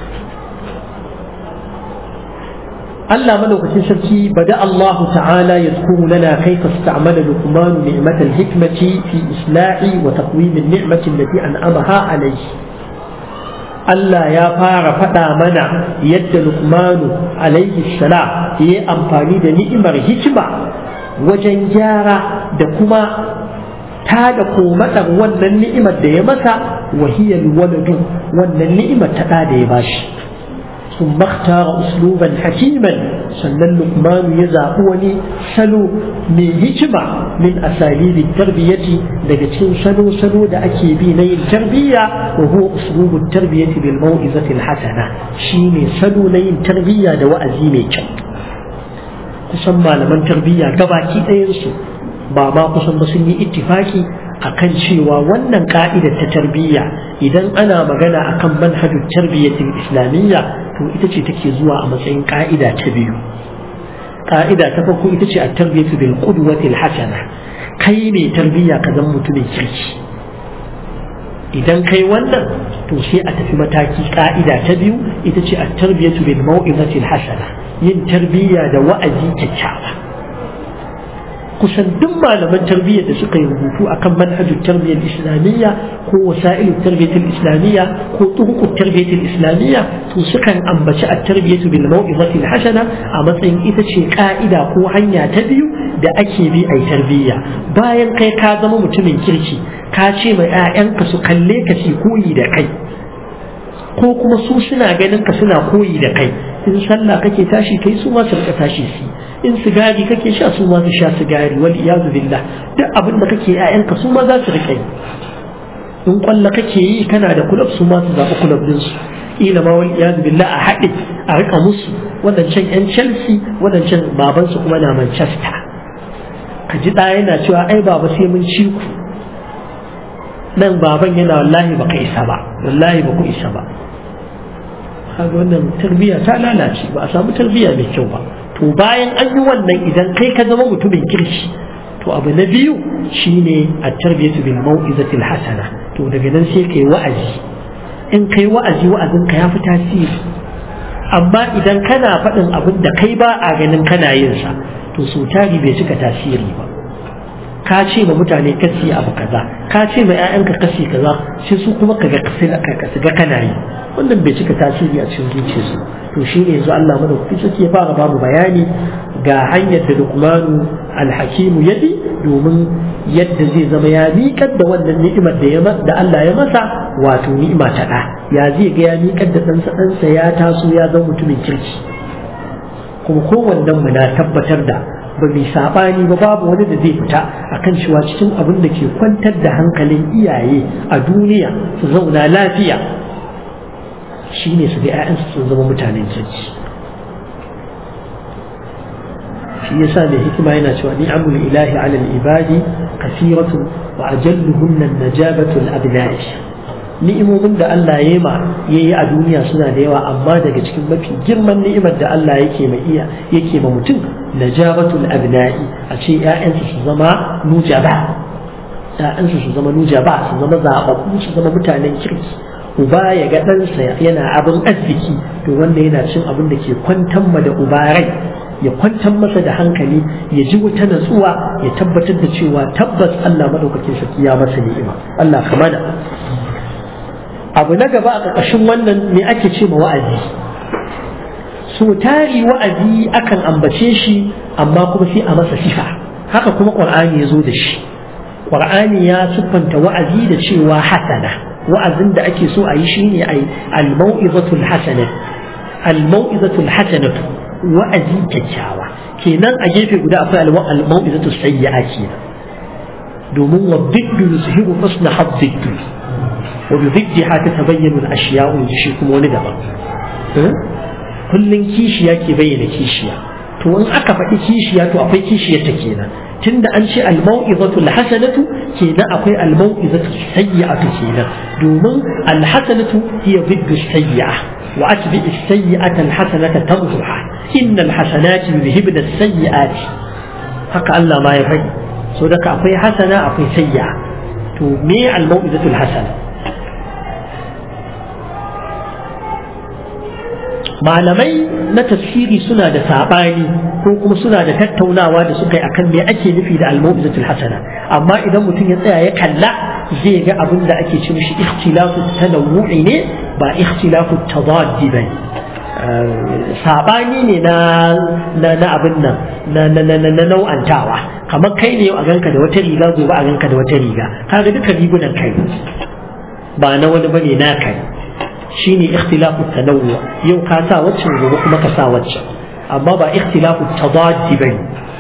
Allah madaukakin sarki bada Allah ta'ala yadhkuru lana kayfa ista'mala Luqman ni'mat al-hikmati fi islahi wa taqwim an-ni'mati allati an'amaha alayhi Allah ya fara faɗa mana yadda Luqmanu alaihi salam ya yi amfani da ni'imar hikima wajen gyara da kuma ta da komatsar wannan ni'imar da ya masa wahiyar waladu wannan ni'imar ta da ya bashi sun makhtara usluban hakiman sannan lukmanu ya zaɓi wani salo mai hikima min asalibi tarbiyyati daga cikin salo-salo da ake bi na yin tarbiyya wa huwa uslubun tarbiyyati bil mau'izati hasana shine salo na yin tarbiyya da wa'azi mai kyau kusan malaman tarbiyya gabaki ɗayansu ba ma kusan ba sun yi ittifaki akan cewa wannan ka'idar ta tarbiyya idan ana magana akan manhajin tarbiyyatin islamiyya to ita ce take zuwa a matsayin ka'ida ta biyu ka'ida ta farko ita ce a tarbiyyatu bil qudwati al hasana kai ne tarbiyya ka zama mutumin kirki idan kai wannan to sai a tafi mataki ka'ida ta biyu ita ce a tarbiyyatu bil mau'izati al hasana yin tarbiyya da wa'azi kyakkyawa kusan duk malaman tarbiyyar da suka yi rubutu akan manhajin tarbiyyar islamiyya ko wasa'ilin tarbiyyar islamiyya ko tuhukun tarbiyyar islamiyya to sukan ambaci a tarbiyyatu bil mau'izati hasana a matsayin ita ce ka'ida ko hanya ta biyu da ake bi a tarbiyya bayan kai ka zama mutumin kirki ka ce mai 'ya'yanka su kalle ka su koyi da kai ko kuma su suna ganin ka suna koyi da kai in sallah kake tashi kai su ma su rika tashi su in sigari kake sha su ma su sha sigari wal iyadu billah duk abin da kake ƴaƴanka su ma za su rika yi in kwalla kake yi kana da kulab su ma su zaɓi kulab din su ila ma wal iyadu billah a haɗe a rika musu wadancan ƴan Chelsea wadancan baban su kuma na Manchester ka ji ɗaya yana cewa ai baba sai mun ci ku nan baban yana wallahi baka isa ba wallahi ba ku isa ba kaga wannan tarbiyya ta lalace ba a samu tarbiyya mai kyau ba to bayan an yi wannan idan kai ka zama mutumin kirki to abu na biyu shine a tarbiyatu bil mau'izatil hasana to daga nan sai kai wa'azi in kai wa'azi wa'azin ka ya fi tasiri amma idan kana faɗin abin da kai ba a ganin kana yin sa to so tari bai cika tasiri ba ka ce ma mutane kasi abu kaza ka ce ma 'ya'yanka kasi kaza sai su kuma kaga kasi ga kana yi wannan bai cika tasiri a cikin zuciyarsu to shi ne yanzu Allah madaukakin sarki ya fara bamu bayani ga hanyar da Luqmanu alhakimu ya bi domin yadda zai zama ya miƙar da wannan ni'imar da ya da Allah ya masa wato ni'ima ta ɗa ya zai ga ya miƙar da ɗansa ɗansa ya taso ya zama mutumin kirki kuma kowannen mu na tabbatar da ba mai saɓani ba babu wani da zai fita akan cewa cikin abin da ke kwantar da hankalin iyaye a duniya su zauna lafiya shine su ga 'ya'yansu sun zama mutanen kirki shi yasa mai hikima yana cewa ni'amul ilahi ala al-ibadi kasiratu wa ajalluhunna an-najabatu al-abna'i ni'imomin da Allah ya ma yayi a duniya suna da yawa amma daga cikin mafi girman ni'imar da Allah yake ma iya yake ma mutum najabatu al-abna'i a ce 'ya'yansu su zama nujaba 'ya'yansu su zama nujaba su zama zababbu su zama mutanen kirki uba ya ga ɗansa yana abin arziki to wanda yana cin abin da ke kwantar ma da uba rai ya kwantar masa da hankali ya ji wata natsuwa ya tabbatar da cewa tabbas Allah maɗaukakin sarki ya masa ni'ima Allah ka mana abu na gaba a ƙarƙashin wannan me ake ce ma wa'azi so tari wa'azi akan ambace shi amma kuma sai a masa sifa haka kuma ƙur'ani ya zo da shi ƙur'ani ya siffanta wa'azi da cewa hasana wa'azin da ake so a yi shine a yi al-mau'izatul hasana al-mau'izatul hasanatu wa'azi kyakkyawa kenan a gefe guda akwai al-mau'izatul sayyi'a kenan domin wa biddu yuzhiru husna haddiddu wa bi ziddiha tatabayyanu al-ashya'u shi kuma wani daban kullun kishiya ke bayyana kishiya to in aka faɗi kishiya to akwai kishiyar ta kenan tunda an ce al-mau'izatu al-hasanatu kenan akwai al-mau'izatu sayyi'atu kenan domin al-hasanatu hiya biddu sayyi'a wa atbi as-sayyi'ata al-hasanata tamzuha innal hasanati yuzhibna as-sayyi'ati haka Allah ma ya faɗi so daga akwai hasana akwai sayyi'a to me al-mau'izatu al-hasana malamai na tafsiri suna da saɓani ko kuma suna da tattaunawa da suka yi akan me ake nufi da al-mau'izatul hasana amma idan mutum ya tsaya ya kalla zai ga abin da ake ce mishi ikhtilafu tanawu'i ne ba ikhtilafu tadaddi ba saɓani ne na na na abin nan na na na na nau'antawa kamar kai ne a ganka da wata riga gobe a ganka da wata riga kaga duka rigunan kai ba na wani bane na kai shine ikhtilafu tanawwu yau ka sa waccan gobe kuma ka sa waccan amma ba ikhtilafu tadaddi bane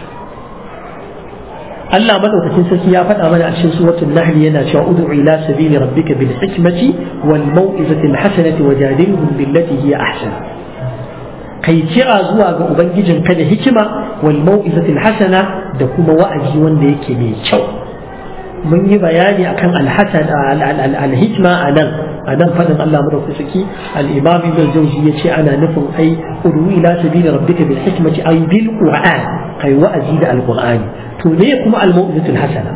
Allah madaukakin sarki ya faɗa mana a cikin suratul nahl yana cewa ud'u ila sabili rabbika bil hikmati wal mau'izati al hasanati wajadilhum billati hiya ahsan kai kira zuwa ga ubangijinka da hikima wal mau'izatil hasana da kuma wa'azi wanda yake mai kyau mun yi bayani akan alhasan alhikma a nan a nan fadin Allah madaukaki al-imam ibn jawzi yace ana nufin ai udu ila sabili rabbika bil hikmati ay bil qur'an kai wa'azi da alqur'ani to ne kuma al-mau'izatul hasana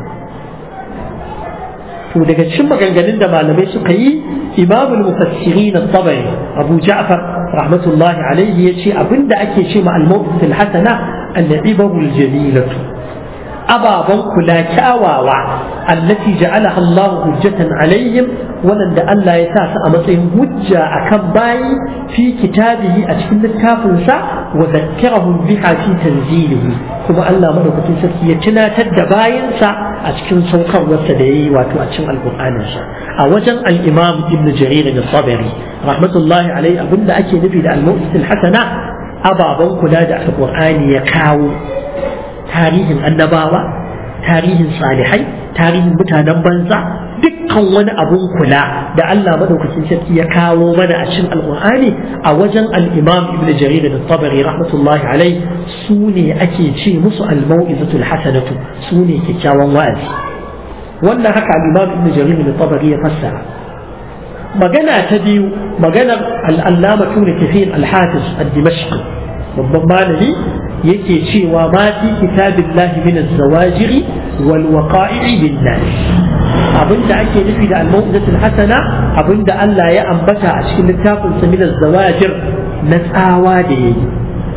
to daga cikin maganganun da malamai suka yi imam al-mufassirin at-tabari abu ja'far rahmatullahi alayhi yace abinda ake ce ma al-mau'izatul hasana al-ibaru al-jamilatu ababen kula kyawawa allati ja'alaha Allah hujjatan alaihim wanda Allah ya sa su a matsayin hujja akan bayi fi kitabihi a cikin littafinsa wa zakkirahum biha fi tanzilihi kuma Allah madaukakin sarki ya tunatar da bayinsa a cikin saukarwarsa da yayi wato a cikin alqur'aninsa a wajen al-Imam Ibn Jarir al-Tabari rahmatullahi alaihi abinda ake nufi da al-mu'til hasana ababen kula da alqur'ani ya kawo tarihin annabawa tarihin salihai tarihin mutanen banza dukkan wani abun kula da Allah madaukakin sarki ya kawo mana a cikin alqur'ani a wajen al-imam ibn jarir da tabari rahmatullahi alai su ne ake ce musu al-mau'izatul hasanatu su ne kyakkyawan wa'azi wannan haka al-imam ibn jarir da tabari ya fassara magana ta biyu maganar al-allama tuna kafin al-hafiz ad-dimashqi babban malami yake cewa ma fi kitabillahi min az-zawajiri wal waqa'i bin nas abinda ake nufi da al-mau'izatul hasana abinda Allah ya ambata a cikin littafin sa min az-zawajir na tsawa da yayi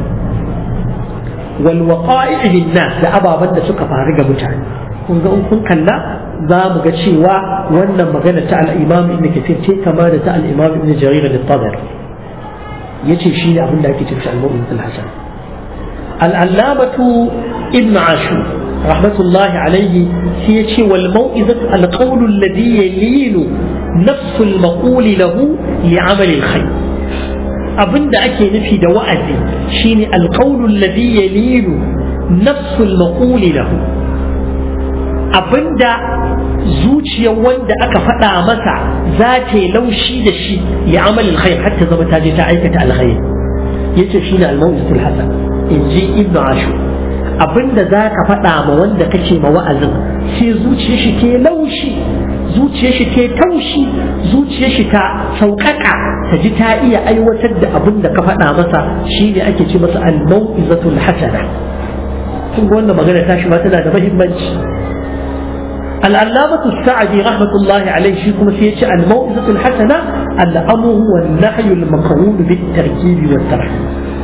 wal waqa'i bin nas da ababan da suka faru ga mutane kun ga kun kalla za mu ga cewa wannan magana ta al-imam ibn kathir ce kama da ta al-imam ibn jarir al-tabari yace shi ne abin da ake cewa al-mau'izatul hasana العلامة ابن عاشور رحمة الله عليه سيتي والموئزة القول الذي يلين نفس المقول له لعمل الخير أبن أكي نفي دوائزي شيني القول الذي يلين نفس المقول له أبن zuciyar wanda aka faɗa masa za ta yi laushi da shi ya amalin khair hatta zama ta je ta aikata alkhair yace shine al-mawqitul hasan in ji ibn ashur abinda za ka faɗa ma wanda kake ma wa'azin sai zuciyar shi ke laushi zuciyar shi ke taushi zuciyar shi ta sauƙaƙa ta ji ta iya aiwatar da abin da ka faɗa masa shine ake ce masa al-mau'izatul hasana kun ga wannan magana ta shi ma tana da muhimmanci العلامة السعدي رحمة الله عليه شيكم في الموعظة الحسنة الأمر والنهي المقرون بالتركيب والترحيب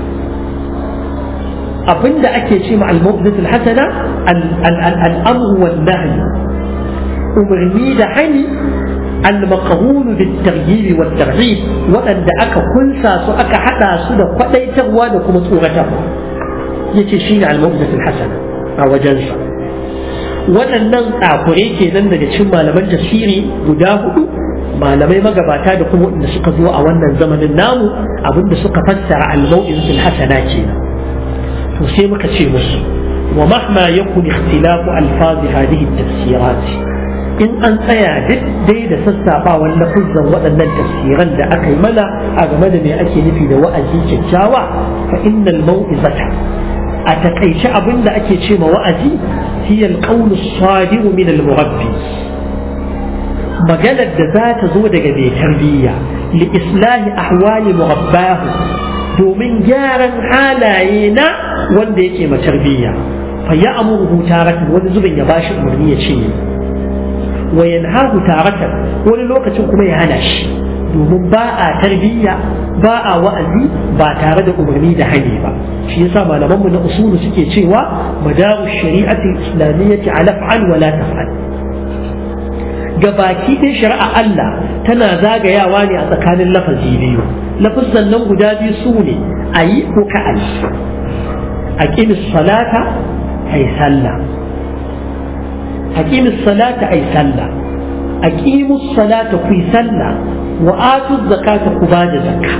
abinda ake ce ma al-mawqizatul hasana al-amr wal nahy umarni da hani al-maqhun bil tarhib wal tarhib wadanda aka kunsa su aka hada su da kwadaitarwa da kuma tsoratarwa yace shine al-mawqizatul hasana a wajensa waɗannan tsakure kenan daga cikin malaman tafsiri guda hudu malamai magabata da kuma wanda suka zo a wannan zamanin namu abinda suka fassara al-mawqizatul hasana kenan to sai muka ce musu wa mahma yakun ikhtilafu alfazi hadhihi tafsirat in an tsaya dai da sassabawan lafuzan waɗannan tafsiran da aka yi mana a game da me ake nufi da wa'azi kyakkyawa fa innal mau'izata a takaice abin da ake ce ma wa'azi hiya alqawl as-sadiq min al-murabbi maganar da za ta zo daga mai tarbiyya li islahi ahwali murabbahu domin gyaran halaye na wanda yake ma tarbiyya fa ya amuru taratan wani zubin ya bashi umarni ya ce wa yanhahu taratan wani lokacin kuma ya hana shi domin ba a tarbiyya ba a wa'azi ba tare da umarni da hani ba shi yasa malaman mu na usulu suke cewa madaru shari'ati islamiyyati ala fa'al wa la taf'al gabaki ɗaya shari'a Allah tana zagayawa ne a tsakanin lafazi biyu lafazan nan guda biyu su ne a yi ko ka a yi a ƙimis salata a yi sallah a ƙimis salata a yi sallah a ƙimus salata ku yi sallah wa atu zakata ku ba da zakka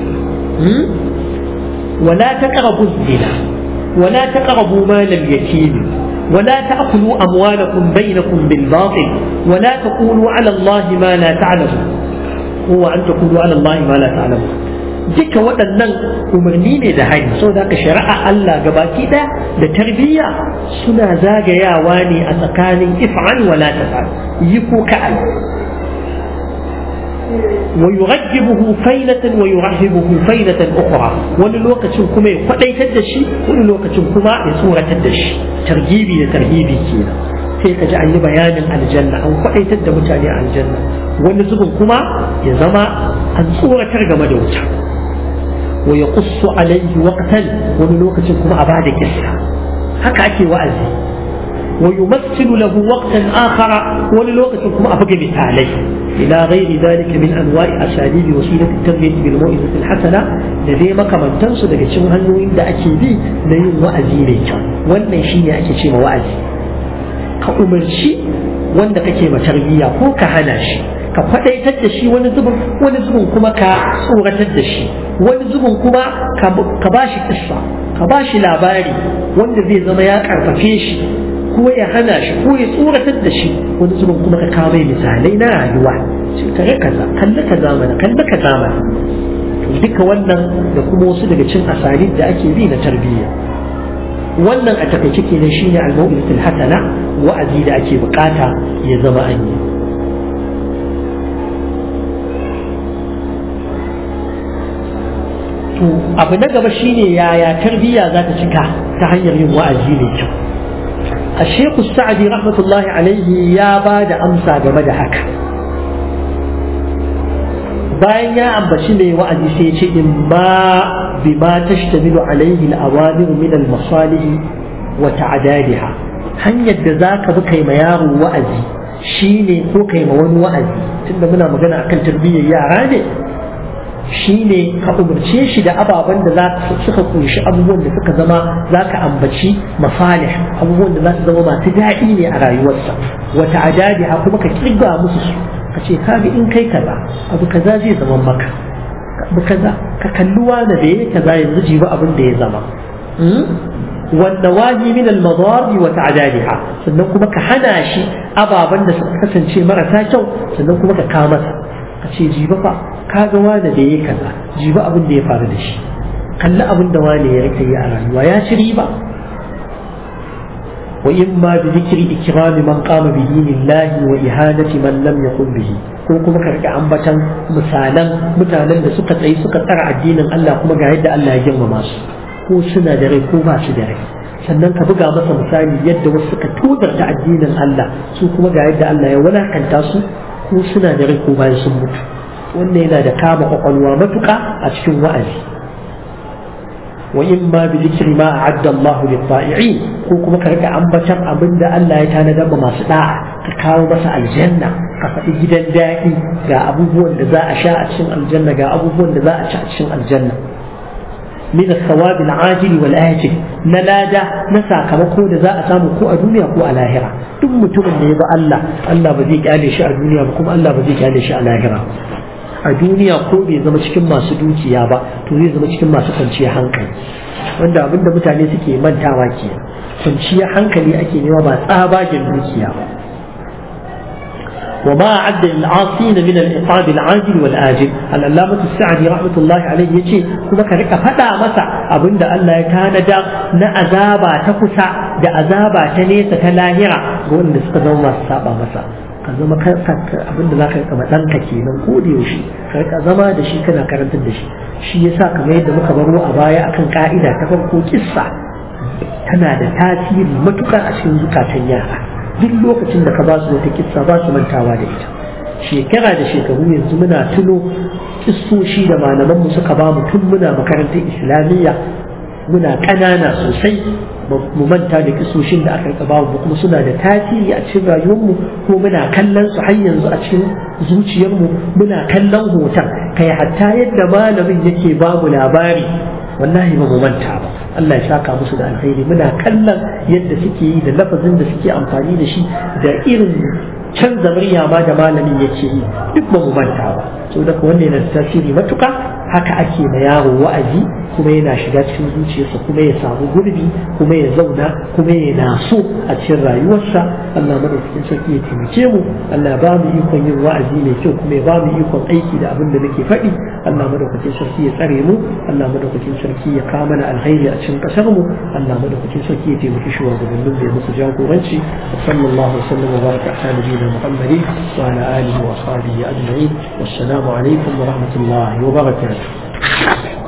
ولا تقربوا الزنا ولا تقربوا مال اليتيم ولا تأكلوا أموالكم بينكم بالباطل ولا تقولوا على الله ما لا تعلمون هو أن تقولوا على الله ما لا تعلمون duka waɗannan umarni ne da hari saboda haka shari'a Allah gabaki ɗaya da tarbiyya suna zagayawa ne a tsakanin if'al wala taf'al yi ko ka'al ويرجبه فينة ويرهبه فينة أخرى wani lokacin kuma ya kwadaitar da shi wani lokacin kuma ya tsoratar da shi targibi da tarhibi kenan sai ka ji an yi bayanin aljanna an kwadaitar da mutane a aljanna wani zubin kuma ya zama an tsoratar game da wuta wa ya qussu alaihi waqtan wani lokacin kuma a bada kissa haka ake wa'azi wa yumassilu lahu waqtan akhara wani lokacin kuma a buga misalai إلى غير ذلك من أنواع أساليب وسيلة التربية بالموعظة الحسنة لدي ما كمان تنسو دقى شو هنو إن دا أكيدي ليوم وأزي ليكا وانا شيني أكي شي وأزي كأمر شي وانا كي ما تربية هو كهنا شي ka faɗaitar da shi wani zubin wani zubin kuma ka tsoratar da shi wani zubin kuma ka ba shi kissa ka ba shi labari wanda zai zama ya karfafe shi ko ya hana shi ko ya tsoratar da shi wani zubin kuma ka kawo mai misalai na rayuwa shi kare kaza kalli ka zamana kalli ka zamana duka wannan da kuma wasu daga cin asalin da ake bi na tarbiyya wannan a takaice kenan shine al-mau'izatul hasana wa'azi da ake bukata ya zama an yi to abu na gaba shine yaya tarbiyya za ta cika ta hanyar yin wa'azi mai kyau الشيخ السعدي رحمة الله عليه يا بعد أمسى جمد هكا bayan ya ambaci mai wa'azi sai ce in ma bi ma tashtamilu alaihi al-awamir min al-masalih wa ta'dadiha hanyar da zaka bi kai ma yaro wa'azi shine ko kai ma wani wa'azi tunda muna magana akan tarbiyyar yara ne shine ka umarce shi da ababen da za suka kunshi abubuwan da suka zama za ka ambaci masalih abubuwan da za su zama masu daɗi ne a rayuwarsa wata adadi ha kuma ka kirga musu su ka ce kaga in kai kaza abu kaza zai zama maka abu kaza ka kalli wani da ya kaza yanzu jibi abin da ya zama wanda waji min al-madari wa ta'dadiha sannan kuma ka hana shi ababen da suka kasance marasa kyau sannan kuma ka kawo masa ka ce jiba fa ka ga wani da ya kaza jiba abin da ya faru da shi kalli abin da wani ya rika yi a rayuwa ya ci riba wa in ma bi zikri ikrami man qama bi dinillahi wa ihanati man lam yakun bihi ko kuma ka rika ambatan misalan mutanen da suka tsayi suka tsara addinin Allah kuma ga yadda Allah ya girmama su ko suna da rai ko ba su da rai sannan ka buga masa misali yadda wasu suka tozarta addinin Allah su kuma ga yadda Allah ya walakanta su ko suna da rai ko bayan sun mutu wannan yana da kama kwakwalwa matuƙa a cikin wa'azi wa in ma bi zikri ma a'adda Allah lil ta'i'in ko kuma ka rika ambatan abin da Allah ya tanada ma masu da'a ka kawo masa aljanna ka faɗi gidan daɗi ga abubuwan da za a sha a cikin aljanna ga abubuwan da za a ci a cikin aljanna min as-sawab al-ajil wal ajil na lada na sakamako da za a samu ko a duniya ko a lahira duk mutumin da ya bi Allah Allah ba zai kyale shi a duniya ba kuma Allah ba zai kyale shi a lahira a duniya ko bai zama cikin masu dukiya ba to zai zama cikin masu kwanciyar hankali wanda abinda mutane suke mantawa ke kwanciyar hankali ake nema ba tsabagen dukiya ba وما أعد للعاصين من العقاب العاجل والآجل العلامة السعدي رحمة الله عليه يجي كما كرك فدا مسا أبن دا الله كان دا نأذابا تكسا دا أذابا تنيسة تلاهرة قول نسقى ما سابا مسا ka zama abin da za ka kama ɗanka kenan ko da yaushe ka rika zama da shi kana karantar da shi shi yasa kamar yadda muka baro a baya akan ka'ida ta farko kissa tana da tasiri matukar a cikin zukatan yara duk lokacin da ka ba su wata kissa ba su mantawa da ita shekara da shekaru yanzu muna tuno kissoshi da malamanmu suka ba mu tun muna makarantar islamiyya muna ƙanana sosai mu manta da kisoshin da aka ba mu kuma suna da tasiri a cikin rayuwarmu ko muna kallon su har yanzu a cikin zuciyarmu muna kallon hoton kai hatta yadda malamin yake ba mu labari wallahi ba mu manta ba Allah ya saka musu da alkhairi muna kallon yadda suke yi da lafazin da suke amfani da shi da irin canza murya ma da malamin yake yi duk ba mu manta ba saboda wannan yana da tasiri matuka haka ake ma yaro wa'azi kuma yana shiga cikin zuciyarsa kuma ya samu gurbi kuma ya zauna kuma ya naso a cikin rayuwarsa Allah madaukakin sarki ya taimake mu Allah ya ba mu ikon yin wa'azi mai kyau kuma ya ba mu ikon aiki da abin da nake faɗi Allah madaukakin sarki ya tsare mu Allah madaukakin sarki ya kawo mana alkhairi a cikin kasar mu Allah madaukakin sarki ya taimaki shugabannin da ya musu jagoranci sallallahu alaihi wasallam wa baraka ala nabiyina muhammadin wa ala alihi wa ashabihi ajma'in wassalamu alaikum wa rahmatullahi wa barakatuh